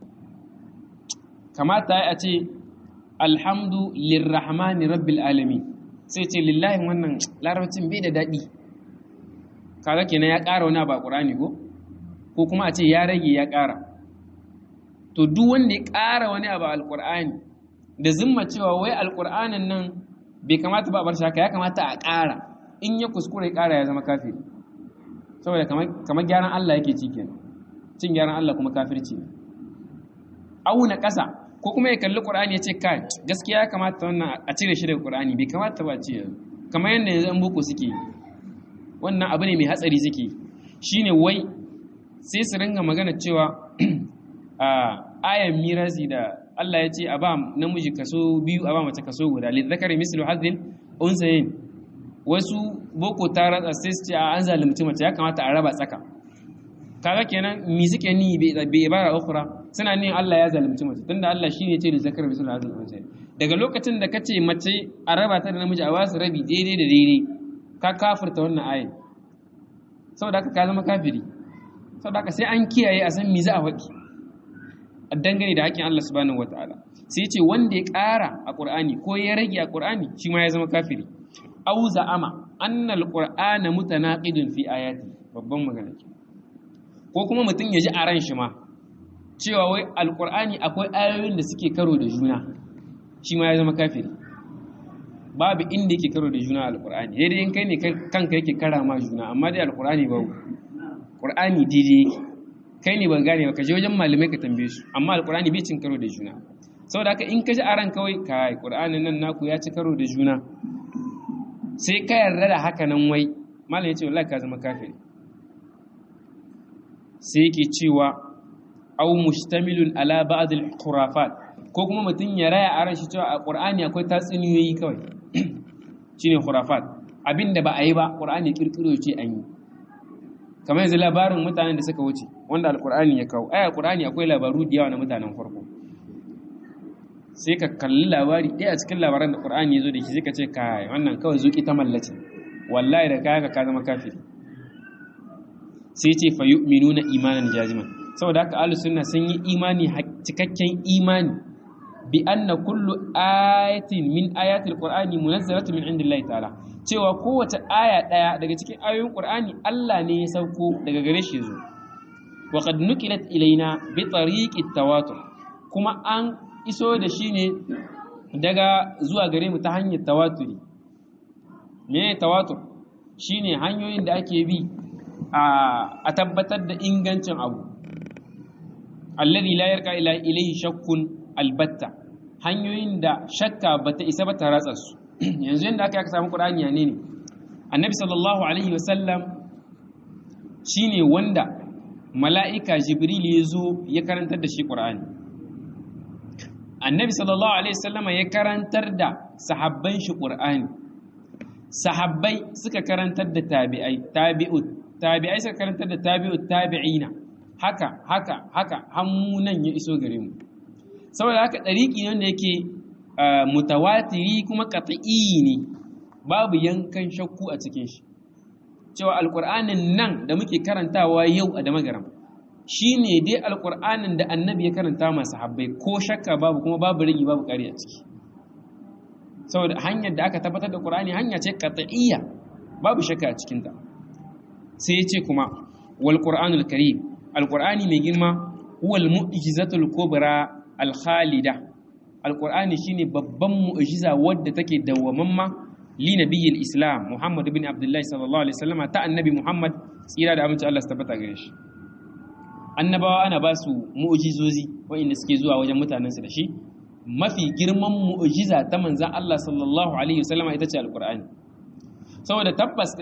kamata a ce alhamdu lirrahmani rabbil alamin sai ce lillahi wannan larabcin bai da daɗi kaga kenan ya ƙara wani abu a ƙur'ani ko ko kuma a ce ya rage ya ƙara to duk wanda ya ƙara wani abu a alƙur'ani da zimma cewa wai alƙur'anin nan bai kamata ba a bar shi haka ya kamata a ƙara in ya kuskure ya ƙara ya zama kafiri saboda kamar gyaran Allah yake ci kenan cin gyaran Allah kuma kafirci ne auna ƙasa ko kuma ya kalli Qur'ani ya ce kai gaskiya ya kamata wannan a cire shi daga Qur'ani bai kamata ba ce kamar yadda yanzu an boko suke wannan abu ne mai hatsari suke shine wai sai su ringa magana cewa a ayan mirasi da Allah ya ce a ba namiji kaso biyu a ba mace kaso guda lizzakari mislu hadhin unsayin wasu boko ta ratsa sai su ce a an zalunci mace ya kamata a raba tsaka kaga kenan mi suke ni bai bara ukhra suna ni Allah ya zalunci mace tunda Allah shine ya ce lizzakari mislu hadhin unsayin daga lokacin da kace mace a raba ta da namiji a wasu rabi daidai da daidai ka kafirta wannan ayin saboda haka ka zama kafiri saboda haka sai an kiyaye a san me za a faɗi a dangane da haƙƙin Allah subhanahu wataala sai ce wanda ya ƙara a Qur'ani ko ya rage a Qur'ani shi ma ya zama kafiri aw za'ama anna al-qur'ana mutanaqidun fi ayati babban magana ke ko kuma mutum ya ji a ran shi ma cewa wai al-qur'ani akwai ayoyin da suke karo da juna shi ma ya zama kafiri babu inda yake karo da juna al-qur'ani sai dai in kai ne kanka yake kara ma juna amma dai al-qur'ani babu qur'ani daidai yake kai ne ban gane ba ka je wajen malamai ka tambaye su amma alqur'ani bai cin karo da juna saboda haka in ka ji aran kawai kai qur'anin nan naku ya ci karo da juna sai ka yarda da haka nan wai malam ya ce wallahi ka zama kafiri sai yake cewa aw mustamilun ala ba'd al-khurafat ko kuma mutum ya raya aran shi cewa a qur'ani akwai tatsuniyoyi kawai shine khurafat abinda ba a yi ba qur'ani kirkiro ce an yi kamar yanzu labarin mutanen da suka wuce wanda alkur'ani ya kawo ai alkur'ani akwai labaru da yawa na mutanen farko sai ka kalli labari ɗaya a cikin labaran da qur'ani ya zo da shi sai ka ce kai wannan kawai zuki ta mallace wallahi da kaya ka zama kafiri sai ce fa yu'minuna imanan jaziman saboda haka ahlus sunna sun yi imani cikakken imani bi anna kullu ayatin min ayatil qur'ani munazzalatun min indillahi ta'ala cewa kowace aya ɗaya daga cikin ayoyin Qur'ani Allah ne ya sauko daga gare shi zo wa qad nuqilat ilaina bi tariqit tawatur kuma an iso da shi ne daga zuwa gare mu ta hanyar tawaturi me tawatur shine hanyoyin da ake bi a tabbatar da ingancin abu alladhi la yarqa ila ilayhi shakkun albatta hanyoyin da shakka bata isa ba ta ratsa su yanzu yadda aka samu ƙur'ani ne ne annabi sallallahu alaihi wasallam shine wanda mala'ika jibril ya zo ya karantar da shi ƙur'ani annabi sallallahu alaihi wasallam ya karantar da sahabban shi ƙur'ani sahabbai suka karantar da tabi'ai tabi'ut tabi'ai suka karantar da tabi'ut tabi'ina haka haka haka nan ya iso gare mu saboda haka ɗariƙi ne wanda yake mutawatiri kuma qat'i ne babu yankan shakku a cikin shi cewa alqur'anin nan da muke karantawa yau a damagaram shine dai alqur'anin da annabi ya karanta masu habbai ko shakka babu kuma babu rigi babu ƙari a ciki saboda hanyar da aka tabbatar da qur'ani hanya ce qat'iyya babu shakka a cikin ta sai ya ce kuma wal qur'anul karim alqur'ani mai girma huwal mu'jizatul kubra al khalida alkur'ani shine babban mu'jiza wadda take dawwamamma li nabiyil islam muhammad ibn abdullahi sallallahu alaihi wasallam ta annabi muhammad tsira da aminci Allah su tabbata gare shi annabawa ana ba su mu'jizozi wanda suke zuwa wajen mutanensu da shi mafi girman mu'jiza ta manzan Allah sallallahu alaihi wasallam ita ce alkur'ani saboda tabbas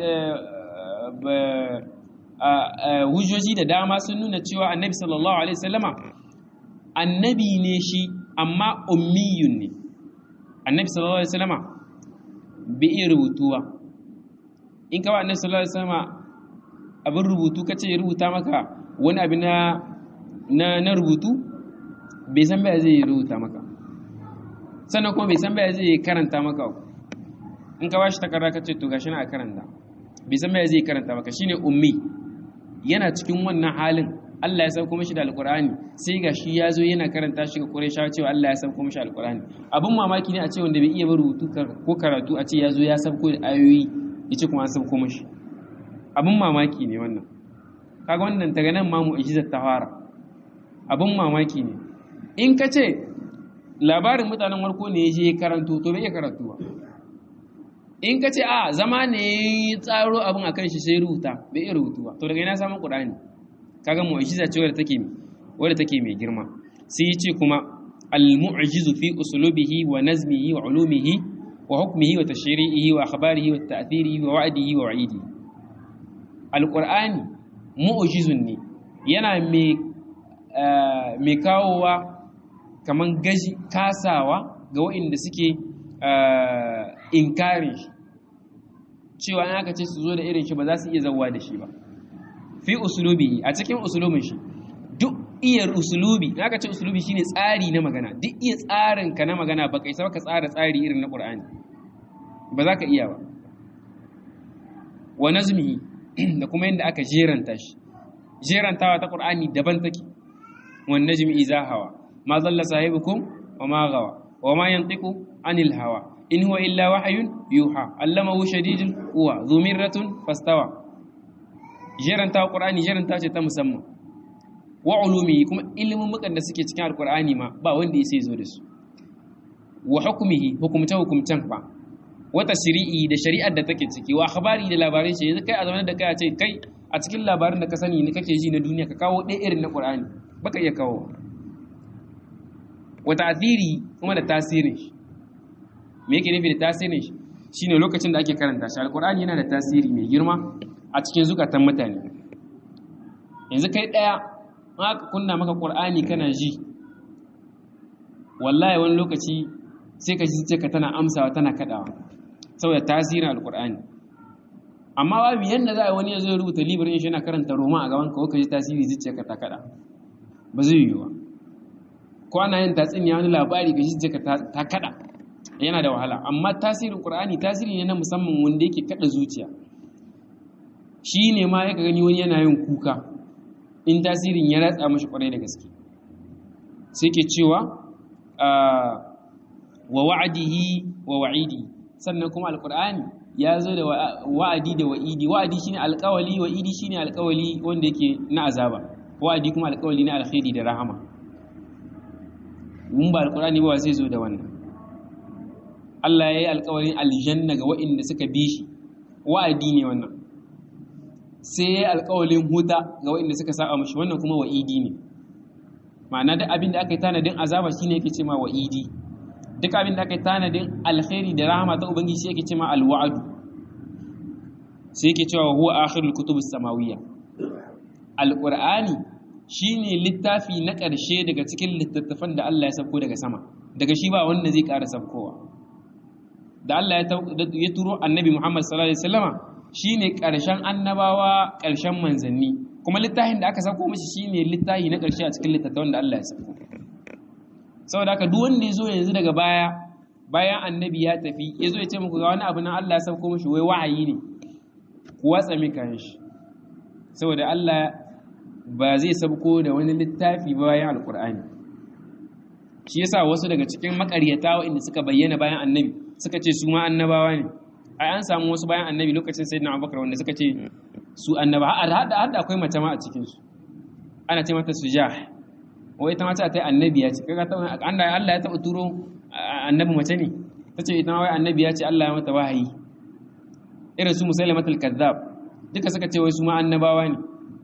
hujjoji da dama sun nuna cewa annabi sallallahu alaihi wasallama annabi ne shi amma ummiyun ne annabi sallallahu alaihi wasallama bai iya rubutuwa in ka ba annabi sallallahu alaihi wasallama abin rubutu kace ya rubuta maka wani abin na na, na rubutu bai san bai zai rubuta maka sannan kuma bai san baya zai karanta maka in ka bashi takarda ka ce to gashi na a karanta bai san baya zai karanta maka shine ummi yana cikin wannan halin Allah ya sauko mishi da alkur'ani sai ga shi ya zo yana karanta shi ga Qurayshawa cewa Allah ya sauko mishi alkur'ani abin mamaki ne a ce wanda bai iya rubutu ko karatu a ce ya zo ya sauko da ayoyi ya ce kuma an sauko mishi abin mamaki ne wannan kaga wannan daga nan ma mu'jizar ta fara abin mamaki ne in ka ce labarin mutanen warko ne ya je karanto to bai iya karantu ba in ka ce a zama ne ya tsaro abin akan shi sai rubuta bai iya rubutu ba to daga ina samun qur'ani kaga mu'jiza ce wadda take wadda take mai girma sai ya ce kuma al-mu'jizu fi uslubihi wa nazmihi wa ulumihi wa hukmihi wa tashri'ihi wa akhbarihi wa ta'thirihi wa wa'dihi wa wa'idihi al-qur'ani mu'jizun ne yana mai mai kawowa kaman gaji kasawa ga waɗanda suke inkarin shi cewa in aka ce su zo da irin shi ba za su iya zauwa da shi ba fi usulubi a cikin usulubin shi duk iya usulubi in aka ce usulubi shine tsari na magana duk iya tsarin ka na magana ba kai ka tsara tsari irin na qur'ani ba za ka iya ba wa nazmihi da kuma yadda aka jeranta shi jerantawa ta qur'ani daban take wan najmi iza hawa ma zalla sahibukum wa ma gawa wa ma yantiqu anil hawa in huwa illa wahyun yuha allamahu shadidul quwa dhu mirratin fastawa jeranta qur'ani jeranta ce ta musamman wa ulumi kuma ilimin mukan da suke cikin alqur'ani ma ba wanda ya zo da su wa hukmihi hukumta hukumtan ba wata shari'i da shari'ar da take ciki wa akhbari da labarin shi yanzu kai a zamanin da kai a ce kai a cikin labarin da ka sani ne kake ji na duniya ka kawo ɗaya irin na qur'ani baka iya kawo wa ta'thiri kuma da tasirin shi me yake nufi da tasirin shi shine lokacin da ake karanta shi alqur'ani yana da tasiri mai girma a cikin zukatan mutane yanzu kai daya aka kunna maka qur'ani kana ji wallahi wani lokaci sai ka ji ka tana amsawa tana kadawa saboda tasirin alqur'ani amma babu yanda za a wani ya zo rubuta libirin shi yana karanta roma a gaban ka ka ji tasiri zuciyarka ta kada ba zai yiwu ko ana yin tatsuniya wani labari ka ji zuciyarka ta kada yana da wahala amma tasirin qur'ani tasiri ne na musamman wanda yake kada zuciya shi ne ma ya gani wani yana yin kuka in tasirin ya ratsa mashi kwarai da gaske sai ke cewa wa wa'adihi wa wa'idi sannan kuma alqur'ani ya zo da wa'adi da wa'idi wa'adi shine alqawli wa'idi shine alqawli wanda yake na azaba wa'adi kuma alqawli na alkhairi da rahama mun ba alqur'ani ba sai zo da wannan Allah ya yi alkawarin aljanna ga waɗanda suka bi shi wa'adi ne wannan sai ya yi alkawalin huta ga waɗanda suka saba mashi wannan kuma wa'idi ne ma'ana duk abin da aka yi tanadin azaba shine yake ce ma wa'idi duk abin da aka yi tanadin alkhairi da rahama ta ubangiji yake ce ma alwa'adu sai yake cewa huwa akhirul kutubus samawiyya alqur'ani shine littafi na ƙarshe daga cikin littattafan da Allah ya sauko daga sama daga shi ba wanda zai ƙara saukowa da Allah ya turo annabi Muhammad sallallahu alaihi wasallama shine ƙarshen annabawa ƙarshen manzanni kuma littafin da aka sauko mishi shine littafi na ƙarshe a cikin littattafan da Allah ya sauko saboda haka duk wanda ya zo yanzu daga baya bayan annabi ya tafi ya zo ya ce muku ga wani abu nan Allah ya sauko mishi wai wa'ayi ne ku watsa mika shi saboda Allah ba zai sauko da wani littafi bayan alkur'ani shi yasa wasu daga cikin makaryata waɗanda suka bayyana bayan annabi suka ce su ma annabawa ne ai an samu wasu bayan annabi lokacin sayyidina abubakar wanda suka ce su annaba har da akwai mace ma a cikin su ana ce mata sujah wai ita mace ta annabi ya ce kaga ta Allah ya taɓa turo annabi mace ne ta ce ita ma wai annabi ya ce Allah ya mata wahayi irin su musailamatul kazzab duka suka ce wai su ma annabawa ne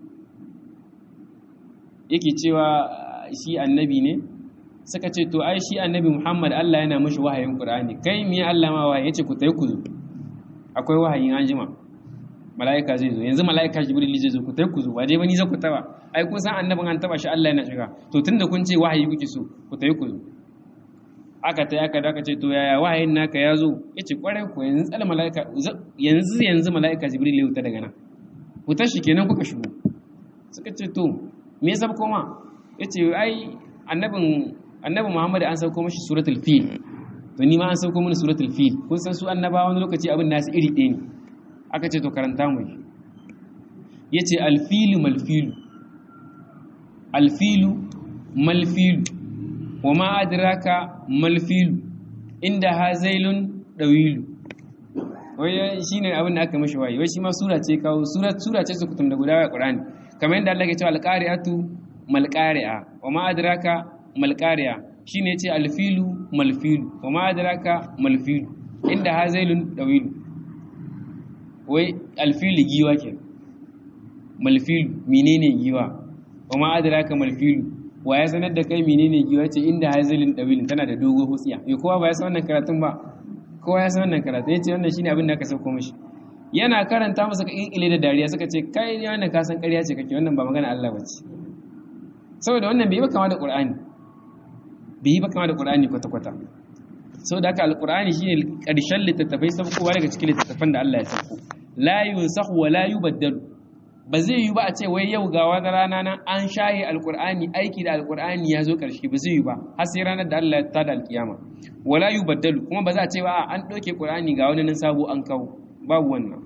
yake cewa shi annabi ne suka ce to ai shi annabi Muhammad Allah yana mishi wahayin Qur'ani kai me Allah ma wahayi yace ku tayi ku zo akwai wahayin anjima mala'ika zai zo yanzu mala'ika Jibril zai zo ku tayi ku zo ba dai bani za ku taba ai kun san annabin an taba shi Allah yana shiga to tunda kun ce wahayi kuke so ku tayi ku zo aka tayi aka daka ce to yaya wahayin naka ya zo yace kwarai ku yanzu tsala mala'ika yanzu yanzu mala'ika Jibril ya wuta daga nan ku tashi kenan kuka shigo suka ce to me yasa koma yace ai annabin annabi Muhammad an sauko mashi suratul fil to ni ma an sauko mini suratul fil kun san su annabawa wani lokaci abin nasu iri ɗaya ne aka ce to karanta mu yace alfilu malfilu alfilu malfilu wa ma adraka malfilu inda hazailun dawilu wai shine abin da aka mishi wayi wai shi ma sura ce kawo sura sura ce su kutum da guda a Qur'ani kamar yadda Allah ya ce alqari'atu malqari'a wa ma adraka malqari'a shine yace alfilu malfilu wa ma adraka malfilu inda hazailun dawilu wai alfilu giwa ke malfilu menene giwa wa ma adraka malfilu wa ya sanar da kai menene giwa ce inda hazailun dawilin tana da dogo hutsiya yo kowa ba ya san wannan karatun ba kowa ya san wannan karatu yace wannan shine abin da aka sauko mishi yana karanta masa ka kinkile da dariya suka ce kai ne wannan ka san ƙarya ce kake wannan ba magana Allah bace saboda wannan bai yi ba kama da Qur'ani bai yi ba kama da Qur'ani kwata kwata saboda haka alqur'ani shine ƙarshen littattafai saukowa daga cikin littattafan da Allah ya sauko la yunsakhu wa la yubaddalu ba zai yi ba a ce wai yau ga wata rana nan an shaye alqur'ani aiki da alqur'ani ya zo ƙarshe ba zai yi ba har sai ranar da Allah ya tada alkiyama wala yubaddalu kuma ba za a ce ba an ɗauke qur'ani ga wani nan sabo an kawo babu wannan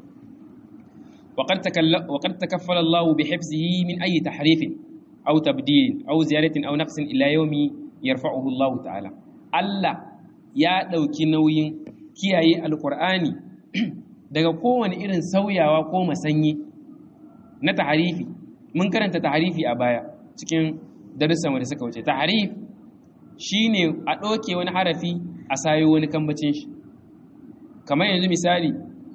وقد تكفل الله بحفظه من أي تحريف أو تبديل أو زيادة أو نقص إلى يوم يرفعه الله تعالى الله ya ɗauki nauyin kiyaye alƙur'ani daga kowane irin sauyawa ko masanyi na taharifi mun karanta taharifi a baya cikin darussan da suka wuce taharif shine a ɗauke wani harafi a sayo wani kambacin shi kamar yanzu misali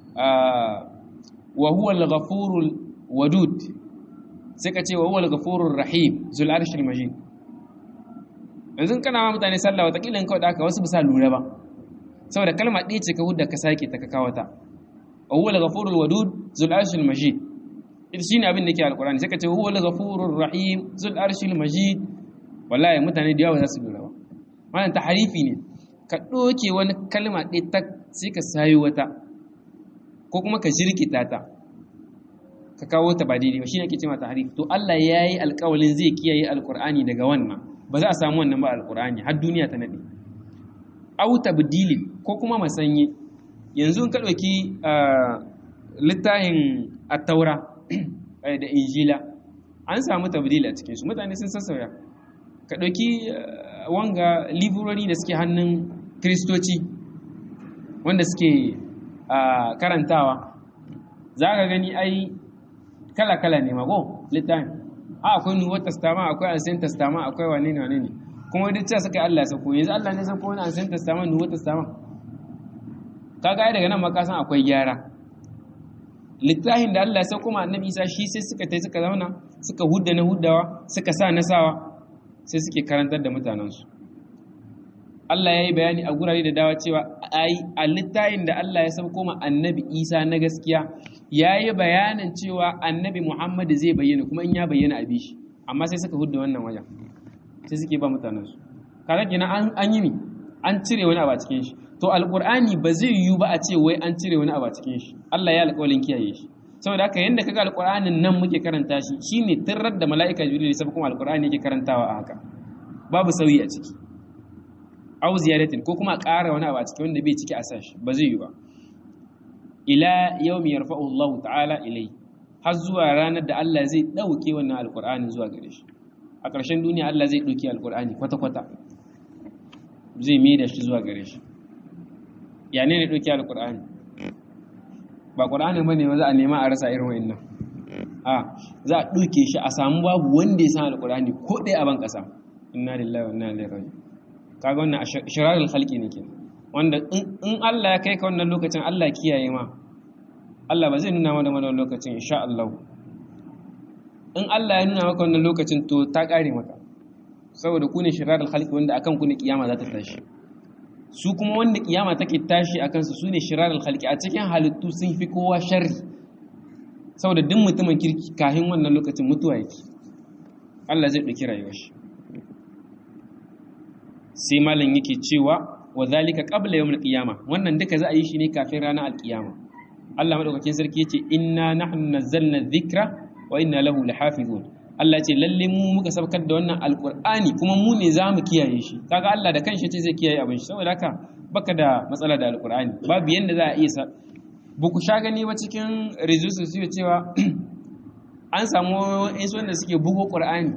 wa huwa al-ghafurul wadud sai ka ce wa huwa al-ghafurur rahim zul arshil majid yanzu kana ma mutane sallah watakila in kawai da aka wasu bisa lura ba saboda kalma ɗaya ce ka hudda ka sake ta ka kawo ta wa huwa al-ghafurul wadud zul arshil majid ita shine abin da yake alqur'ani sai ka ce huwa al-ghafurur rahim zul arshil majid wallahi mutane da yawa za su lura ba wannan taharifi ne ka ɗoke wani kalma ɗaya ta sai ka sayo wata ko kuma ka jirkita ta ka kawo ta ba daidai ba shine ake cewa tahrif to Allah yayi alƙawalin zai kiyaye alqur'ani daga wannan ba za a samu wannan ba alqur'ani har duniya ta nade aw tabdilin ko kuma masanye yanzu in ka dauki littafin at-taura da injila an samu tabdil a cikin su mutane sun sassauya ka dauki wanga librori da suke hannun kristoci wanda suke karantawa za ka gani ai kala-kala ne mago littafin a akwai nuwar tastama akwai ansin tastama akwai wane ne wane ne kuma duk cewa suka yi Allah sako yanzu Allah ne sako wani ansin tastama nuwar tastama ka ga daga nan maka san akwai gyara littafin da Allah ya sauko ma annabi Isa shi sai suka tai suka zauna suka hudda na huddawa suka sa na sawa sai suke karantar da mutanensu Allah ya yi bayani a gurare da dawa cewa a littayin da Allah ya sauko ma annabi Isa na gaskiya ya yi bayanin cewa annabi Muhammad zai bayyana kuma in ya bayyana a bishi amma sai suka hudda wannan wajen sai suke ba mutanensu kaga kenan an yi mi an cire wani abu a cikin shi to alqur'ani ba zai yiwu ba a ce wai an cire wani abu a cikin shi Allah ya alƙawarin kiyaye shi saboda haka yanda kaga alqur'anin nan muke karanta shi shine tirrar da mala'ika jibril sai kuma alqur'ani yake karantawa a haka babu sauyi a ciki au ziyaratin ko kuma ƙara wani abu a ciki wanda bai ciki a sashi ba zai yi ba ila yawmi yarfa'u Allah ta'ala ilai har zuwa ranar da Allah zai dauke wannan alqur'ani zuwa gare shi a ƙarshen duniya Allah zai dauke alqur'ani kwata kwata zai mai da shi zuwa gare shi ya ne ne dauke alqur'ani ba qur'ani bane ba za a nema a rasa irin wayannan a za a dauke shi a samu babu wanda ya san alqur'ani ko ɗaya a ban ƙasa inna lillahi wa inna ilaihi raji'un kaga wannan shirarul khalqi ne kenan wanda in Allah ya kai ka wannan lokacin Allah kiyaye ma Allah ba zai nuna mana wannan lokacin insha Allah in Allah ya nuna maka wannan lokacin to ta kare maka saboda ku ne shirarul khalqi wanda akan ku ne kiyama za ta tashi su kuma wanda kiyama take tashi akan su sune shirarul khalqi a cikin halittu sun fi kowa sharri saboda duk mutumin kirki kahin wannan lokacin mutuwa yake Allah zai ɗauki rayuwar shi sai malam yake cewa wa zalika qabla yawmil qiyama wannan duka za a yi shi ne kafin ranar alqiyama Allah madaukakin sarki yace inna nahnu nazzalna dhikra wa inna lahu lahafizun Allah ce lalle mu muka sabkar da wannan alqur'ani kuma mu ne zamu kiyaye shi kaga Allah da kanshi ce zai kiyaye abin shi saboda haka baka da matsala da alkur'ani babu yanda za a iya sa ba ku sha gani ba cikin resources su cewa an samu insu wanda suke bugo ƙur'ani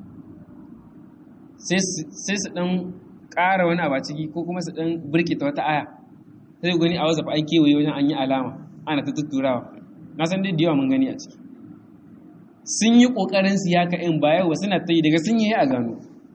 sai su ɗan ƙara wani abu ciki ko kuma su ɗan birkita wata aya sai gani a wasu an kewaye wajen an yi alama ana ta tutturawa na san dai da yawa mun gani a ciki sun yi ƙoƙarin su ya ka'in baya wa suna ta yi daga sun yi a gano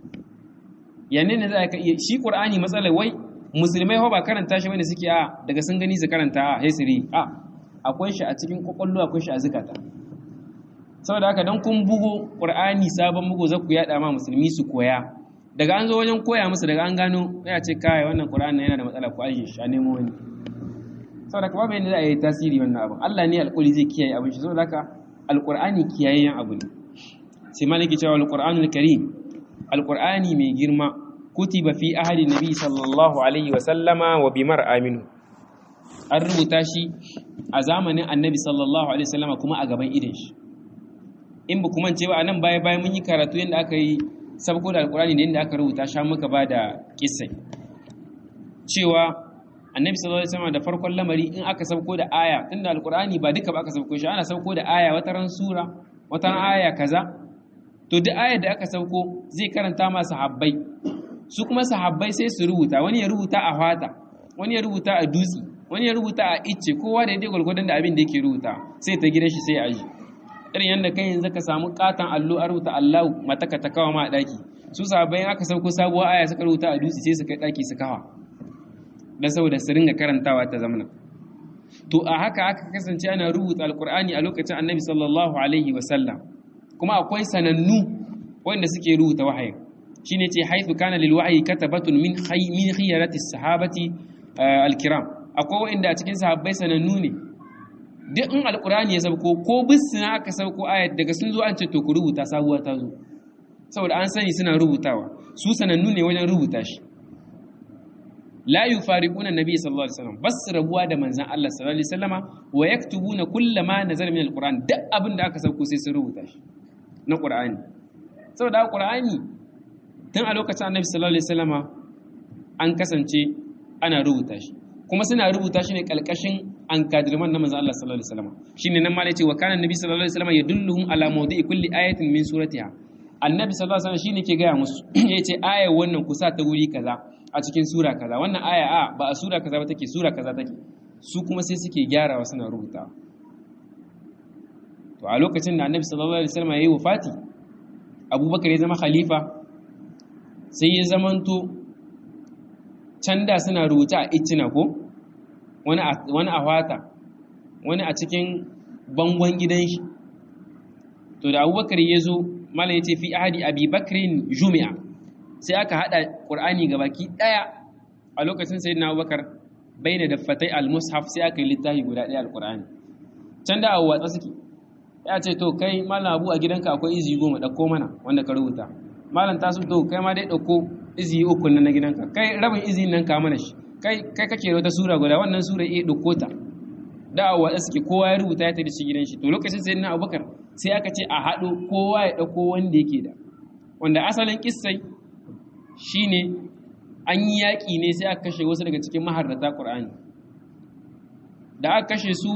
yanne ne za ka iya shi ƙur'ani matsalar wai musulmai ba karanta shi wanda suke a daga sun gani su karanta a haisiri a akwai shi a cikin ƙwaƙwallo akwai shi a zukata saboda haka don kun bugo ƙur'ani sabon bugo za ku yaɗa ma musulmi su koya daga an zo wajen koya musu daga an gano ya ce kai wannan ƙur'ani yana da matsala ko aje shi a nemo wani saboda haka babu yadda za a yi tasiri wannan abin Allah ne alƙuli zai kiyaye abin shi saboda haka alƙur'ani kiyayyen abu ne sai malaki cewa alƙur'anul karim alƙur'ani mai girma kutiba fi ahli nabi sallallahu alaihi wa sallama wa bimar aminu an rubuta shi a zamanin annabi sallallahu alaihi wa sallama kuma a gaban idin shi in ba kuma ce ba anan baya bayan mun yi karatu yadda aka yi sabko da alkurani da yadda aka rubuta sha muka ba da kissai cewa annabi sallallahu alaihi wasallam da farkon lamari in aka sabko da aya tunda alkurani ba duka ba aka sabko shi ana sabko da aya wata ran sura wata ran aya kaza to duk ayar da aka sabko zai karanta ma sahabbai su kuma sahabbai sai su rubuta wani ya rubuta a fata wani ya rubuta a dutse wani ya rubuta a icce kowa da yadda gwalgwadon da abin da yake rubuta sai ta gidan shi sai a yi irin yadda kai yanzu ka samu katon allo a rubuta allahu mataka ta kawa ma a daki su sahabbai aka sauko sabuwar aya suka rubuta a dutse sai su kai daki su kawa dan saboda su ringa karantawa ta zamana to a haka aka kasance ana rubuta alkur'ani a lokacin annabi sallallahu alaihi wasallam kuma akwai sanannu wanda suke rubuta wahayin shine ce haifu kana lil wahyi katabatun min khay min khiyarati sahabati alkiram akwai wanda a cikin sahabbai sanannu ne duk in alkur'ani ya sauko ko bisina aka sauko ayat daga sun zo an ce to ku rubuta sabuwa ta zo saboda an sani suna rubutawa su sanannu ne wajen rubuta shi la yufariquna nabiy sallallahu alaihi wasallam bas rabuwa da manzon Allah sallallahu alaihi wasallama wa yaktubuna kullama nazala min alquran duk abin da aka sauko sai sun rubuta shi na qur'ani saboda qur'ani tun a lokacin annabi sallallahu alaihi wasallama an kasance ana rubuta shi kuma suna rubuta shi ne kalkashin an kadirman na manzon Allah sallallahu alaihi wasallama shine nan ma ne ce wa kana annabi sallallahu alaihi wasallama yadulluhum ala mawdi'i kulli ayatin min suratiha annabi sallallahu alaihi wasallam shine ke gaya musu yace ayar wannan kusa ta wuri kaza a cikin sura kaza wannan aya a ba a sura kaza ba take sura kaza take su kuma sai suke gyarawa suna rubutawa to a lokacin da annabi sallallahu alaihi wasallam yayi wafati abubakar ya zama khalifa sai ya zamanto can da suna rubuta a iccina ko wani a wani a wata wani a cikin bangon gidan shi to da abubakar ya zo malam yace fi ahadi abi bakrin jumi'a sai aka hada qur'ani gabaki daya a lokacin sayyidina abubakar baina daffatai al-mushaf sai aka yi littafi guda daya al-qur'ani can da abu watsa suke ya ce to kai malam abu a gidanka akwai izi goma dauko mana wanda ka rubuta malam tasu to kai ma dai dauko izi uku na gidanka kai rabin izi nan ka mana shi kai kai kake da wata sura guda wannan sura eh dauko ta da abu watsa suke kowa ya rubuta ya tafi shi gidan shi to lokacin sayyidina abubakar sai aka ce a haɗo kowa ya ɗauko wanda yake da wanda asalin kissai shine an yi yaƙi ne sai aka kashe wasu daga cikin maharrata ƙur'ani da aka kashe su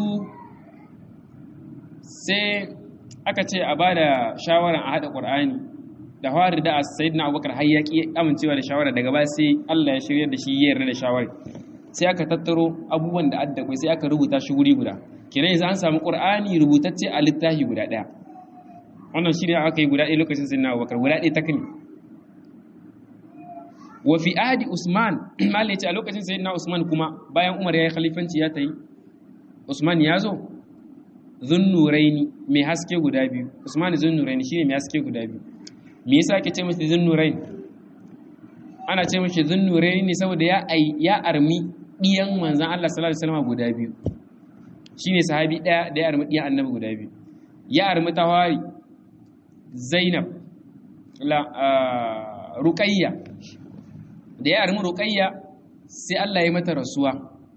sai aka ce a ba da shawarar a haɗa ƙur'ani da fari da sayid na abubakar har yaƙi amincewa da shawara daga ba sai allah ya shirya da shi ya yarda da shawarar sai aka tattaro abubuwan da adda sai aka rubuta shi wuri guda kenan yanzu an samu qur'ani rubutacce a littafi guda daya wannan shine aka yi guda ɗaya lokacin sayyidina Abubakar guda ɗaya takni wa fi ahdi Usman malai ce a lokacin sayyidina Usman kuma bayan Umar ya yi khalifanci ya tayi Usman ya zo zunnuraini mai haske guda biyu Usman zunnuraini shine mai haske guda biyu me yasa ake ce masa zunnuraini ana ce mashi zunnuraini ne saboda ya ya armi diyan manzon Allah sallallahu alaihi wasallam guda biyu shi ne sahabi ɗaya da ya armi ɗiyan annabi guda biyu ya armi tawari zainab ruƙayya da ya armi ruƙayya sai Allah ya mata rasuwa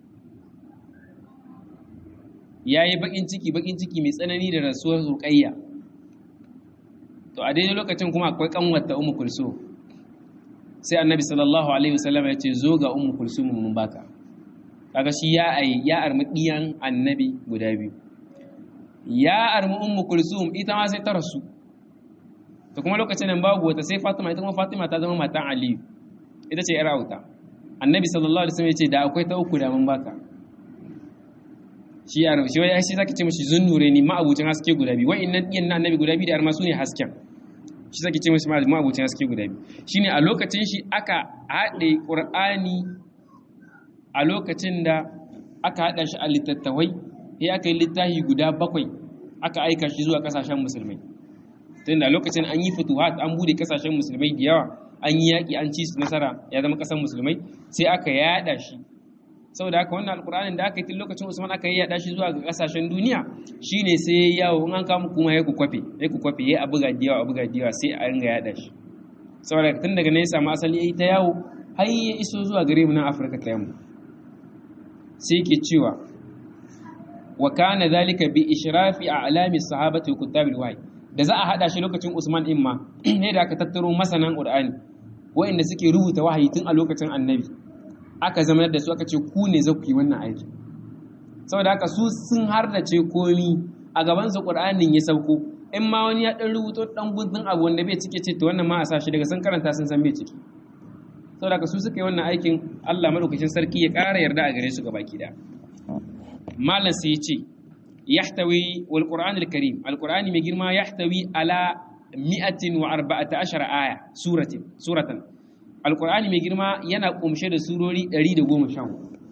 ya yi baƙin ciki baƙin ciki mai tsanani da rasuwar ruƙayya to a daidai lokacin kuma akwai ƙanwata umu kulso sai annabi sallallahu alaihi wasallam ya ce zo ga ummu kulsum mun baka kaga shi ya ai ya armi diyan annabi guda biyu ya armi ummu kulsum ita ma sai ta rasu to kuma lokacin nan babu wata sai fatima ita kuma fatima ta zama matan aliyu ita ce yar auta annabi sallallahu alaihi wasallam ya ce da akwai ta uku da mun baka shi ya shi wai shi zaki ce mishi zunnure ni ma abucin haske guda biyu wa'annan diyan na annabi guda biyu da arma su ne hasken shi zaki ce mishi ma abucin haske guda biyu shine a lokacin shi aka haɗe qur'ani a lokacin da aka haɗa shi a littattafai sai aka yi littafi guda bakwai aka aika shi zuwa kasashen musulmai tunda lokacin an yi fituhat an bude kasashen musulmai da yawa an yi yaƙi an ci su nasara ya zama ƙasar musulmai sai aka yada shi saboda haka wannan alƙur'anin da aka yi tun lokacin usman aka yi yada shi zuwa ga ƙasashen duniya shine sai ya yawo in an kama kuma ya ku kwafe ya ku kwafe ya abuga da yawa abuga da yawa sai a ringa yada shi saboda tun daga nan ya samu asali ya yi ta yawo har ya iso zuwa gare mu nan afirka ta yamma sai ke cewa wa kana zalika bi ishrafi a'lami sahabati wa kuttabil wahyi da za a hada shi lokacin Usman din ma ne da aka tattaro masanan Qur'ani waɗanda suke rubuta wahayi tun a lokacin Annabi aka zama da su aka ce ku ne za ku yi wannan aiki saboda haka su sun hardace komi a gaban su Qur'anin ya sauko in ma wani ya dan rubuto dan gudun abu wanda bai cike ce to wannan ma a sa shi daga sun karanta sun san bai ciki saboda haka su suka yi wannan aikin Allah madaukakin sarki ya ƙara yarda a gare su gabaki da malam sai ya ce يحتوي والقرآن الكريم القرآن مجرما يحتوي على مئة وأربعة عشر آية سورة سورة القرآن مجرما ينا قمشة سورة أريد قوم شام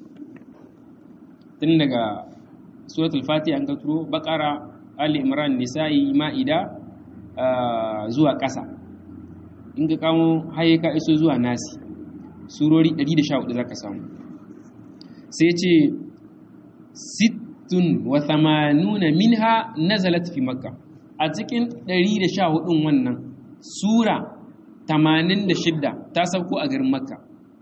تنجا سورة الفاتحة أنك ترو بقرة آل إمران نساء مائدة زوا كسا إنك كامو هايكا إسو زوا ناسي surori 114 zaka samu sai ce sit sittun wa thamanuna minha nazalat fi makka a cikin 114 wannan sura 86 ta sauko a garin makka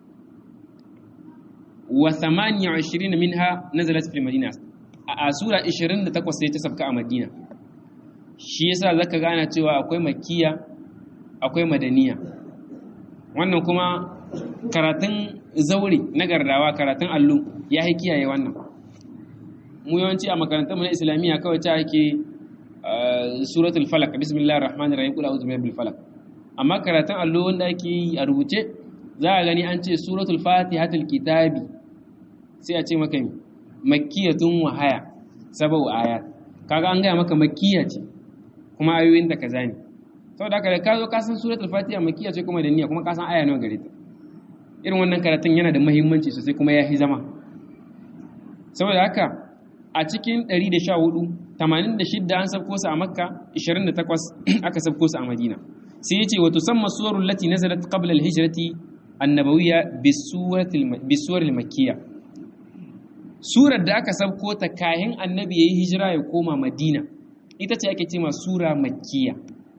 wa 28 minha nazalat fi madina a sura 28 sai ta sauka a madina shi yasa zaka gana cewa akwai makkiya akwai madaniya wannan kuma karatun zaure na gardawa karatun allo ya kiyaye wannan mu yawanci a makarantar mu na islamiyya kawai ta ake suratul falak bismillahir rahmanir rahim qul a'udhu birabbil falak amma karatun allo wanda ake yi a rubuce za a gani an ce suratul fatihatul kitabi sai a ce maka makkiyatun wa haya sabau ayat kaga an gaya maka makkiya ce kuma ayoyin da kaza ne saboda haka da ka zo ka san suratul fatiha makkiya ce kuma da niyya kuma ka san aya nawa gare ta irin wannan karatun yana da muhimmanci sosai kuma ya fi zama saboda haka a cikin 114 86 an sabko su a makka 28 aka sabko su a madina sai yace wa tusamma suwarul lati nazalat qabla al-hijrati annabawiyya bisuwar al-makkiyya surar da aka sabko ta kayan annabi yayi hijira ya koma madina ita ce ake cewa sura makkiyya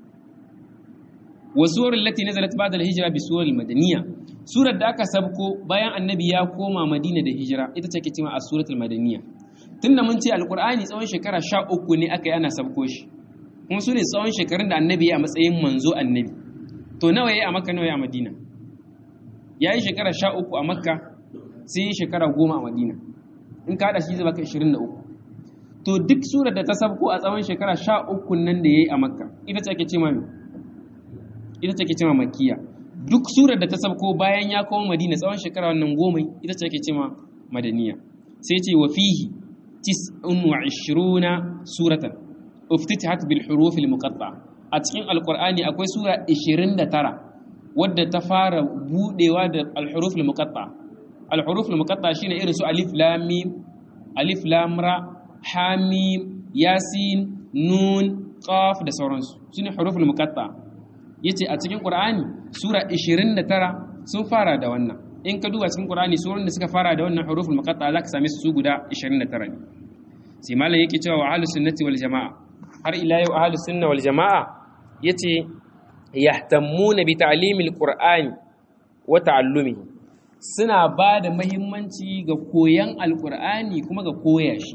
wa suwarul lati nazalat ba'da al-hijra bisuwar al-madaniyya surar da aka sabko bayan annabi ya koma madina da hijira ita ce ake cewa as-suratul madaniyya tunda mun ce alkur'ani tsawon shekara sha uku ne aka yi ana sabko shi kuma su ne tsawon shekarun da annabi ya a matsayin manzo annabi to nawa ya a makka nawa ya a madina ya yi shekara sha uku a makka sai yi shekara goma a madina in ka haɗa shi zai baka ishirin da uku to duk surar da ta sabko a tsawon shekara sha uku nan da ya yi a makka ita ce ake ce ma ita ce ake ce ma makkiya duk surar da ta sabko bayan ya koma madina tsawon shekara wannan goma ita ce ake ce ma madaniya sai ce wa fihi تسع وعشرون سورة افتتحت بالحروف المقطعة أتكين القرآن أكوي سورة إشرين ترى ود تفار بودي ود الحروف المقطعة الحروف المقطعة شين إرسو ألف لام ميم ألف لام را حاميم ياسين نون قاف da sauransu shine huruful muqatta yace a cikin qur'ani sura 29 sun fara da wannan in ka duba cikin Qur'ani surun da suka fara da wannan huruful muqatta zaka same su guda 29 ne sai malam yake cewa wa ahlus sunnati wal jamaa har ila yau ahlus sunna wal jamaa yace yahtammuna bi ta'limil qur'ani wa ta'allumihi suna ba da muhimmanci ga koyan alqur'ani kuma ga koya shi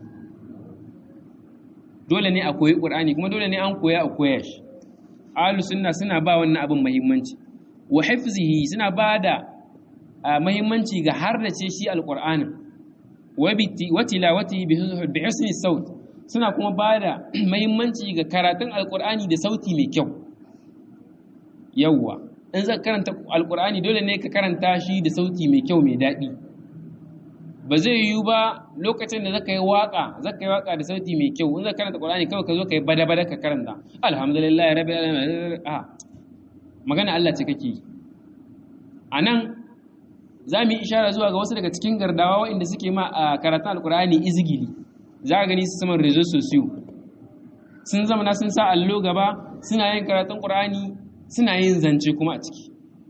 dole ne a koyi qur'ani kuma dole ne an koya a koya shi ahlus sunna suna ba wannan abin muhimmanci wa hifzihi suna bada muhimmanci ga hardace shi alqur'anin wa tilawatihi bi husni saut suna kuma bada muhimmanci ga karatun alqur'ani da sauti mai kyau yawwa in zaka karanta alqur'ani dole ne ka karanta shi da sauti mai kyau mai daɗi ba zai yiwu ba lokacin da zaka yi waka zaka yi waka da sauti mai kyau in zaka karanta Qur'ani kawai ka zo ka yi bada bada ka karanta alhamdulillah rabbil alamin a magana Allah ce kake yi anan za mu yi ishara zuwa ga wasu daga cikin gardawa waɗanda suke ma a karatun alkur'ani izgili za ka gani su saman rezo sosiyo sun zama na sun sa allo gaba suna yin karatun ƙur'ani suna yin zance kuma a ciki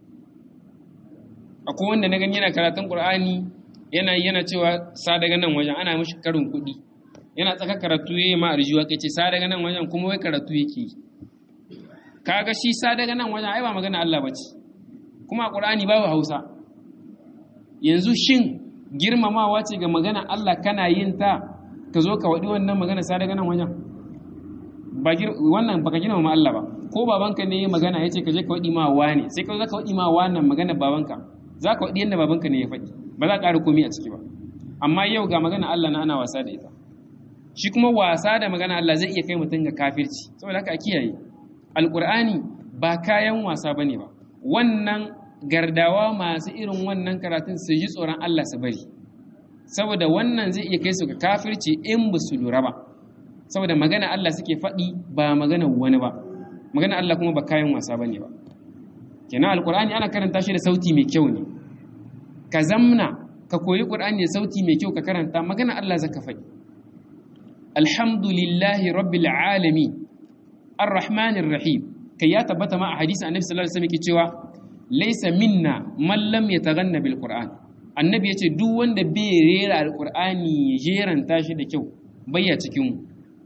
akwai wanda na gani yana karatun ƙur'ani yana yana cewa sa daga nan wajen ana mishi karin kuɗi yana tsaka karatu ya yi ma arjiwa kai ce sa daga nan wajen kuma wai karatu yake yi kaga shi sa daga nan wajen ai ba magana Allah bace kuma a Qur'ani babu Hausa yanzu shin girmamawa ce ga magana Allah kana yin ta ka zo ka wadi wannan magana sa daga nan wajen ba wannan baka girmama Allah ba ko babanka ne ya magana yace ka je ka wadi ma wani sai ka zo ka wadi ma wannan magana babanka za ka wadi yanda babanka ne ya faɗi ba za ka ƙara komai a ciki ba amma yau ga magana Allah na ana wasa da ita shi kuma wasa da magana Allah zai iya kai mutum ga kafirci saboda haka a kiyaye alƙur'ani ba kayan wasa ba ne ba wannan gardawa masu irin wannan karatun su ji tsoron Allah su bari saboda wannan zai iya kai su ga kafirci in ba su lura ba saboda magana Allah suke faɗi ba magana wani ba magana Allah kuma ba kayan wasa ba ne ba kenan alƙur'ani ana karanta shi da sauti mai kyau ne ka zamna ka koyi ƙur'ani da sauti mai kyau ka karanta magana Allah zaka faɗi alhamdulillahi rabbil alamin ar-rahmanir rahim kai ya tabbata ma a hadisi annabi sallallahu alaihi wasallam ke cewa laysa minna man lam yataghanna bil qur'an annabi yace duk wanda bai rera alqur'ani ya jeranta shi da kyau bayya cikin mu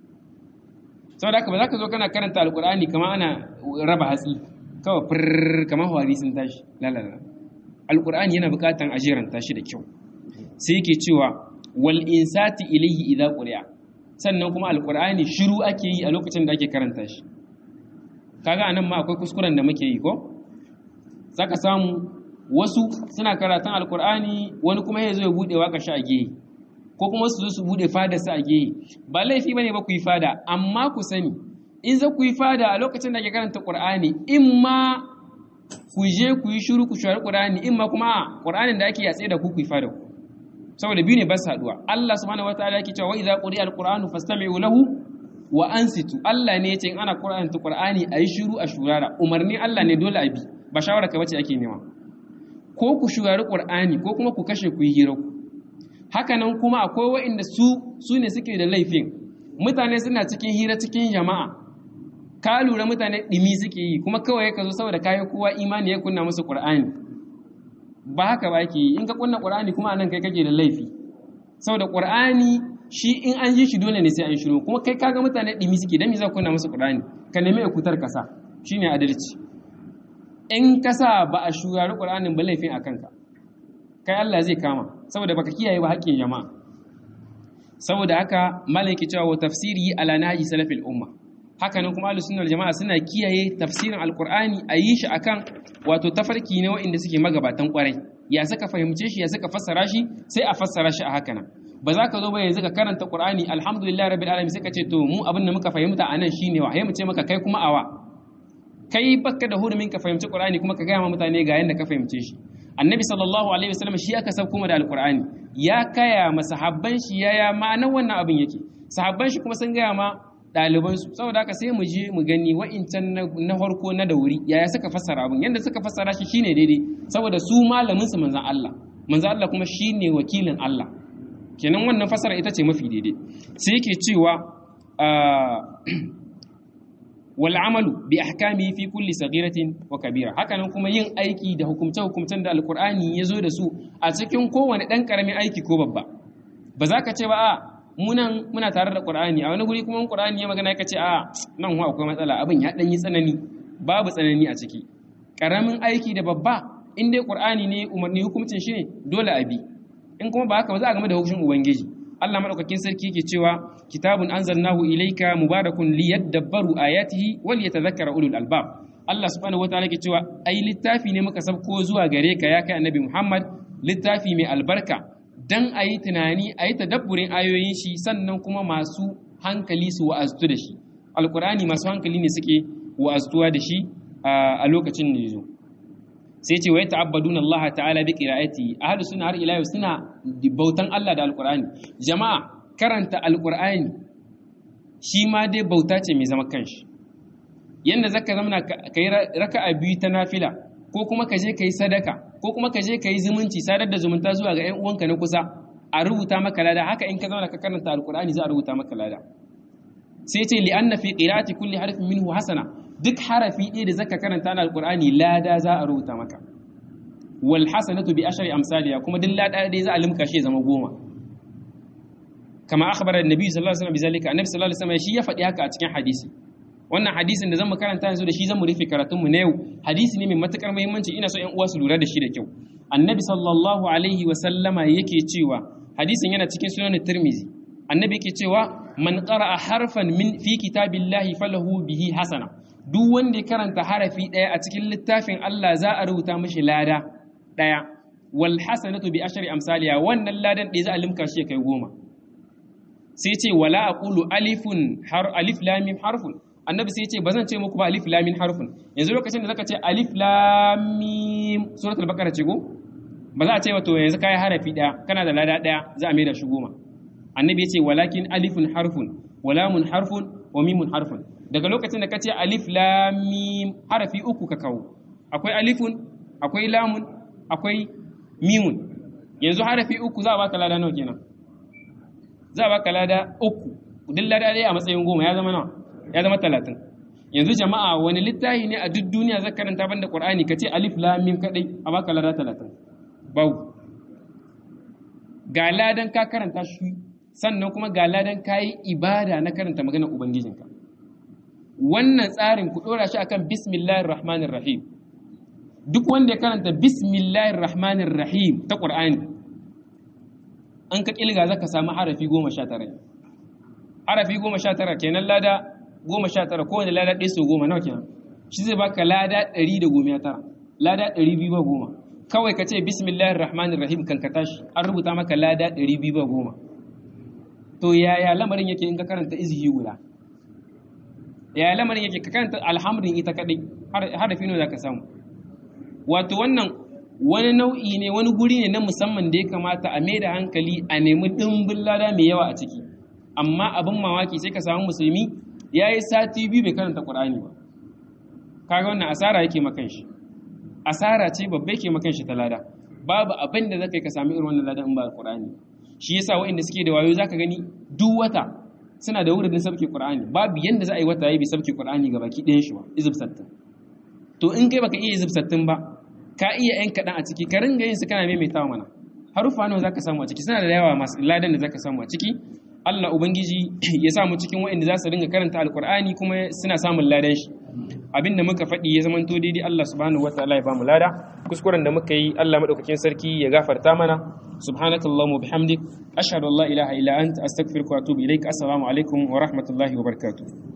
saboda haka ba za ka zo kana karanta alqur'ani kamar ana raba hatsi kawai fir kamar hawari sun tashi la la la alqur'ani yana buƙatan a jeranta shi da kyau sai yake cewa wal insati ilayhi idza quri'a sannan kuma alqur'ani shiru ake yi a lokacin da ake karanta shi kaga anan ma akwai kuskuren da muke yi ko zaka samu wasu suna karatun alkur'ani wani kuma ya zo ya bude waka shi a gehe ko kuma su zo su bude fada su a gehe ba laifi bane ba ku yi fada amma ku sani in za ku yi fada a lokacin da ke karanta qur'ani in ma ku je ku yi shiru ku shari qur'ani in ma kuma qur'anin da ake yatsa da ku ku yi fada ku saboda biyu ne ba su haduwa Allah subhanahu wataala yake cewa wa idza quri'a alqur'anu fastami'u lahu wa ansitu Allah ne yace in ana Qur'ani Qur'ani ayi shiru a shurara umarni Allah ne dole a bi ba shawara ka bace ake nema ko ku shurari Qur'ani ko kuma ku kashe ku yi hira ku haka nan kuma akwai waɗanda su su ne suke da laifin mutane suna cikin hira cikin jama'a ka lura mutane dimi suke yi kuma kawai ka zo saboda kayan kowa imani ya kunna musu Qur'ani ba haka ba ke yi in ka kunna Qur'ani kuma anan kai kake da laifi saboda Qur'ani shi in an ji shi dole ne sai an shiru kuma kai kaga mutane dimi suke dan me za ku kunna musu Qur'ani ka nemi kutar kasa shine adalci in kasa ba a shugari Qur'anin ba laifin akan ka kai Allah zai kama saboda baka kiyaye ba haƙƙin jama'a saboda haka malaki cewa wa tafsiri ala nahji salafil umma haka nan kuma ahlus sunna jama'a suna kiyaye tafsirin alqur'ani a yi shi akan wato tafarki ne wa'inda suke magabatan kwarai ya saka fahimce shi ya saka fassara shi sai a fassara shi a haka nan ba za ka zo ba yanzu ka karanta Qur'ani alhamdulillah rabbil alamin sai ka ce to mu abin da muka fahimta anan shine wa mu ce maka kai kuma awa kai baka da hurumin ka fahimci Qur'ani kuma ka gaya ma mutane ga yanda ka fahimce shi annabi sallallahu alaihi wasallam shi aka sauko kuma da alqur'ani ya kaya ma sahabban shi yaya ma'anar wannan abin yake sahabban shi kuma sun gaya ma ɗaliban su saboda haka sai mu je mu gani wa'incan na farko na da wuri yaya suka fassara abin yanda suka fassara shi shine daidai saboda su malamin su manzon Allah manzon Allah kuma shine wakilin Allah kenan wannan fasara ita ce mafi daidai sai yake cewa wal amalu bi ahkami fi kulli saghiratin wa kabira hakanan kuma yin aiki da hukumce hukumcen da alqur'ani ya zo da su a cikin kowane dan karamin aiki ko babba ba za ka ce ba a munan muna tare da qur'ani a wani guri kuma qur'ani ya magana ka ce a nan wa akwai matsala abin ya dan yi tsanani babu tsanani a ciki karamin aiki da babba in dai qur'ani ne umarni hukuncin shi ne dole a bi in kuma ba haka ba za a game da hukuncin ubangiji Allah madaukakin sarki yake cewa kitabun anzalnahu ilayka mubarakun liyadabbaru ayatihi wal yatadhakkara ulul albab Allah subhanahu wataala ke cewa ai littafi ne muka sabko zuwa gare ka ya kai annabi Muhammad littafi mai albarka dan ayi tunani ayi tadabburin ayoyin shi sannan kuma masu hankali su wa'aztu da shi alqur'ani masu hankali ne suke wa'aztuwa da shi a lokacin da yazo sai ce wa ta'abbaduna Allah ta'ala bi qira'ati ahlus sunna har ila yau suna bautan Allah da alqur'ani jama'a karanta alqur'ani shi ma dai bauta ce mai zama kanshi yanda zaka zama kai raka'a biyu ta nafila ko kuma ka je kai sadaka ko kuma ka je kai zumunci sadar da zumunta zuwa ga ƴan uwanka na kusa a rubuta maka lada haka in ka zauna ka karanta alqur'ani za a rubuta maka lada sai ce li anna fi qira'ati kulli harfin minhu hasana duk harafi ɗaya da zaka karanta na alqur'ani lada za a rubuta maka wal hasanatu bi ashri amsaliha kuma duk lada ɗaya za a limka shi zama goma kama akhbara annabi sallallahu alaihi wasallam bizalika annabi sallallahu alaihi wasallam shi ya faɗi haka a cikin hadisi wannan hadisin da zan karanta yanzu da shi zan mu rufe karatunmu na yau hadisi ne mai matukar muhimmanci ina so ƴan uwa su lura da shi da kyau annabi sallallahu alaihi wasallama yake cewa hadisin yana cikin sunan tirmizi annabi yake cewa man qara'a harfan min fi kitabillahi falahu bihi hasana duk wanda ya karanta harafi daya a cikin littafin Allah za a rubuta mishi lada daya wal hasanatu bi ashri amsaliha wannan ladan ɗaya za a limka shi kai goma sai ce wala aqulu alifun har alif lam mim harfun annabi sai ce bazan ce muku ba alif lam mim harfun yanzu lokacin da zaka ce alif lam mim suratul baqara ce go ba za a ce wato yanzu kai harafi daya kana da lada daya za a mai da shi goma annabi ya ce walakin alifun harfun walamun harfun wa mimun harfun daga lokacin da ka ce alif lam mim harafi uku ka kawo akwai alifun akwai lamun akwai mimun yanzu harafi uku za a baka lada nawa kenan za a baka lada uku duk lada ɗaya a matsayin goma ya zama nawa ya zama talatin yanzu jama'a wani littafi ne a duk duniya zai karanta banda qur'ani ka ce alif lam mim kadai a baka lada talatin bau ga ladan ka karanta shi sannan kuma ga ladan ka yi ibada na karanta maganar ubangijinka wannan tsarin ku ɗora shi akan bismillahir rahmanir rahim duk wanda ya karanta bismillahir rahmanir rahim ta qur'ani an ka kilga zaka samu harafi goma sha tara harafi goma sha tara kenan lada goma sha tara kowane lada ɗaya sau goma nawa kenan shi zai baka lada ɗari da goma tara lada ɗari biyu ba goma kawai ka ce bismillahir rahmanir rahim kan ka tashi an rubuta maka lada ɗari biyu ba goma to yaya lamarin yake in ka karanta izihi guda yaya lamarin yake ka karanta alhamdin ita kaɗai harafi ne za ka samu wato wannan wani nau'i ne wani guri ne na musamman da ya kamata a mai da hankali a nemi ɗimbin lada mai yawa a ciki amma abin mamaki sai ka samu musulmi ya yi sati biyu bai karanta ƙur'ani ba kaga wannan asara yake makan shi asara ce babba yake makan shi ta lada babu abin da zaka yi ka sami irin wannan lada in ba ƙur'ani shi yasa waɗanda suke da wayo zaka gani duk wata suna da wurin sabke ƙur'ani babu yanda za a yi wata yayi bai sabke ƙur'ani ga baki ɗayan shi ba izib sattin to in kai baka iya izib sattin ba ka iya yan kaɗan a ciki ka ringa yin su kana maimaitawa mana harufa nawa zaka samu a ciki suna da yawa masu ladan da zaka samu a ciki Allah Ubangiji ya samu cikin waɗanda za su ringa karanta alkur'ani kuma suna samun ladan shi abinda muka faɗi ya zamanto daidai Allah subhanahu wa ta'ala ya bamu lada kuskuren da muka yi Allah madaukakin sarki ya gafarta mana subhanakallahumma bihamdik ashhadu an la ilaha illa anta astaghfiruka wa atubu ilaik assalamu alaikum wa rahmatullahi wa barakatuh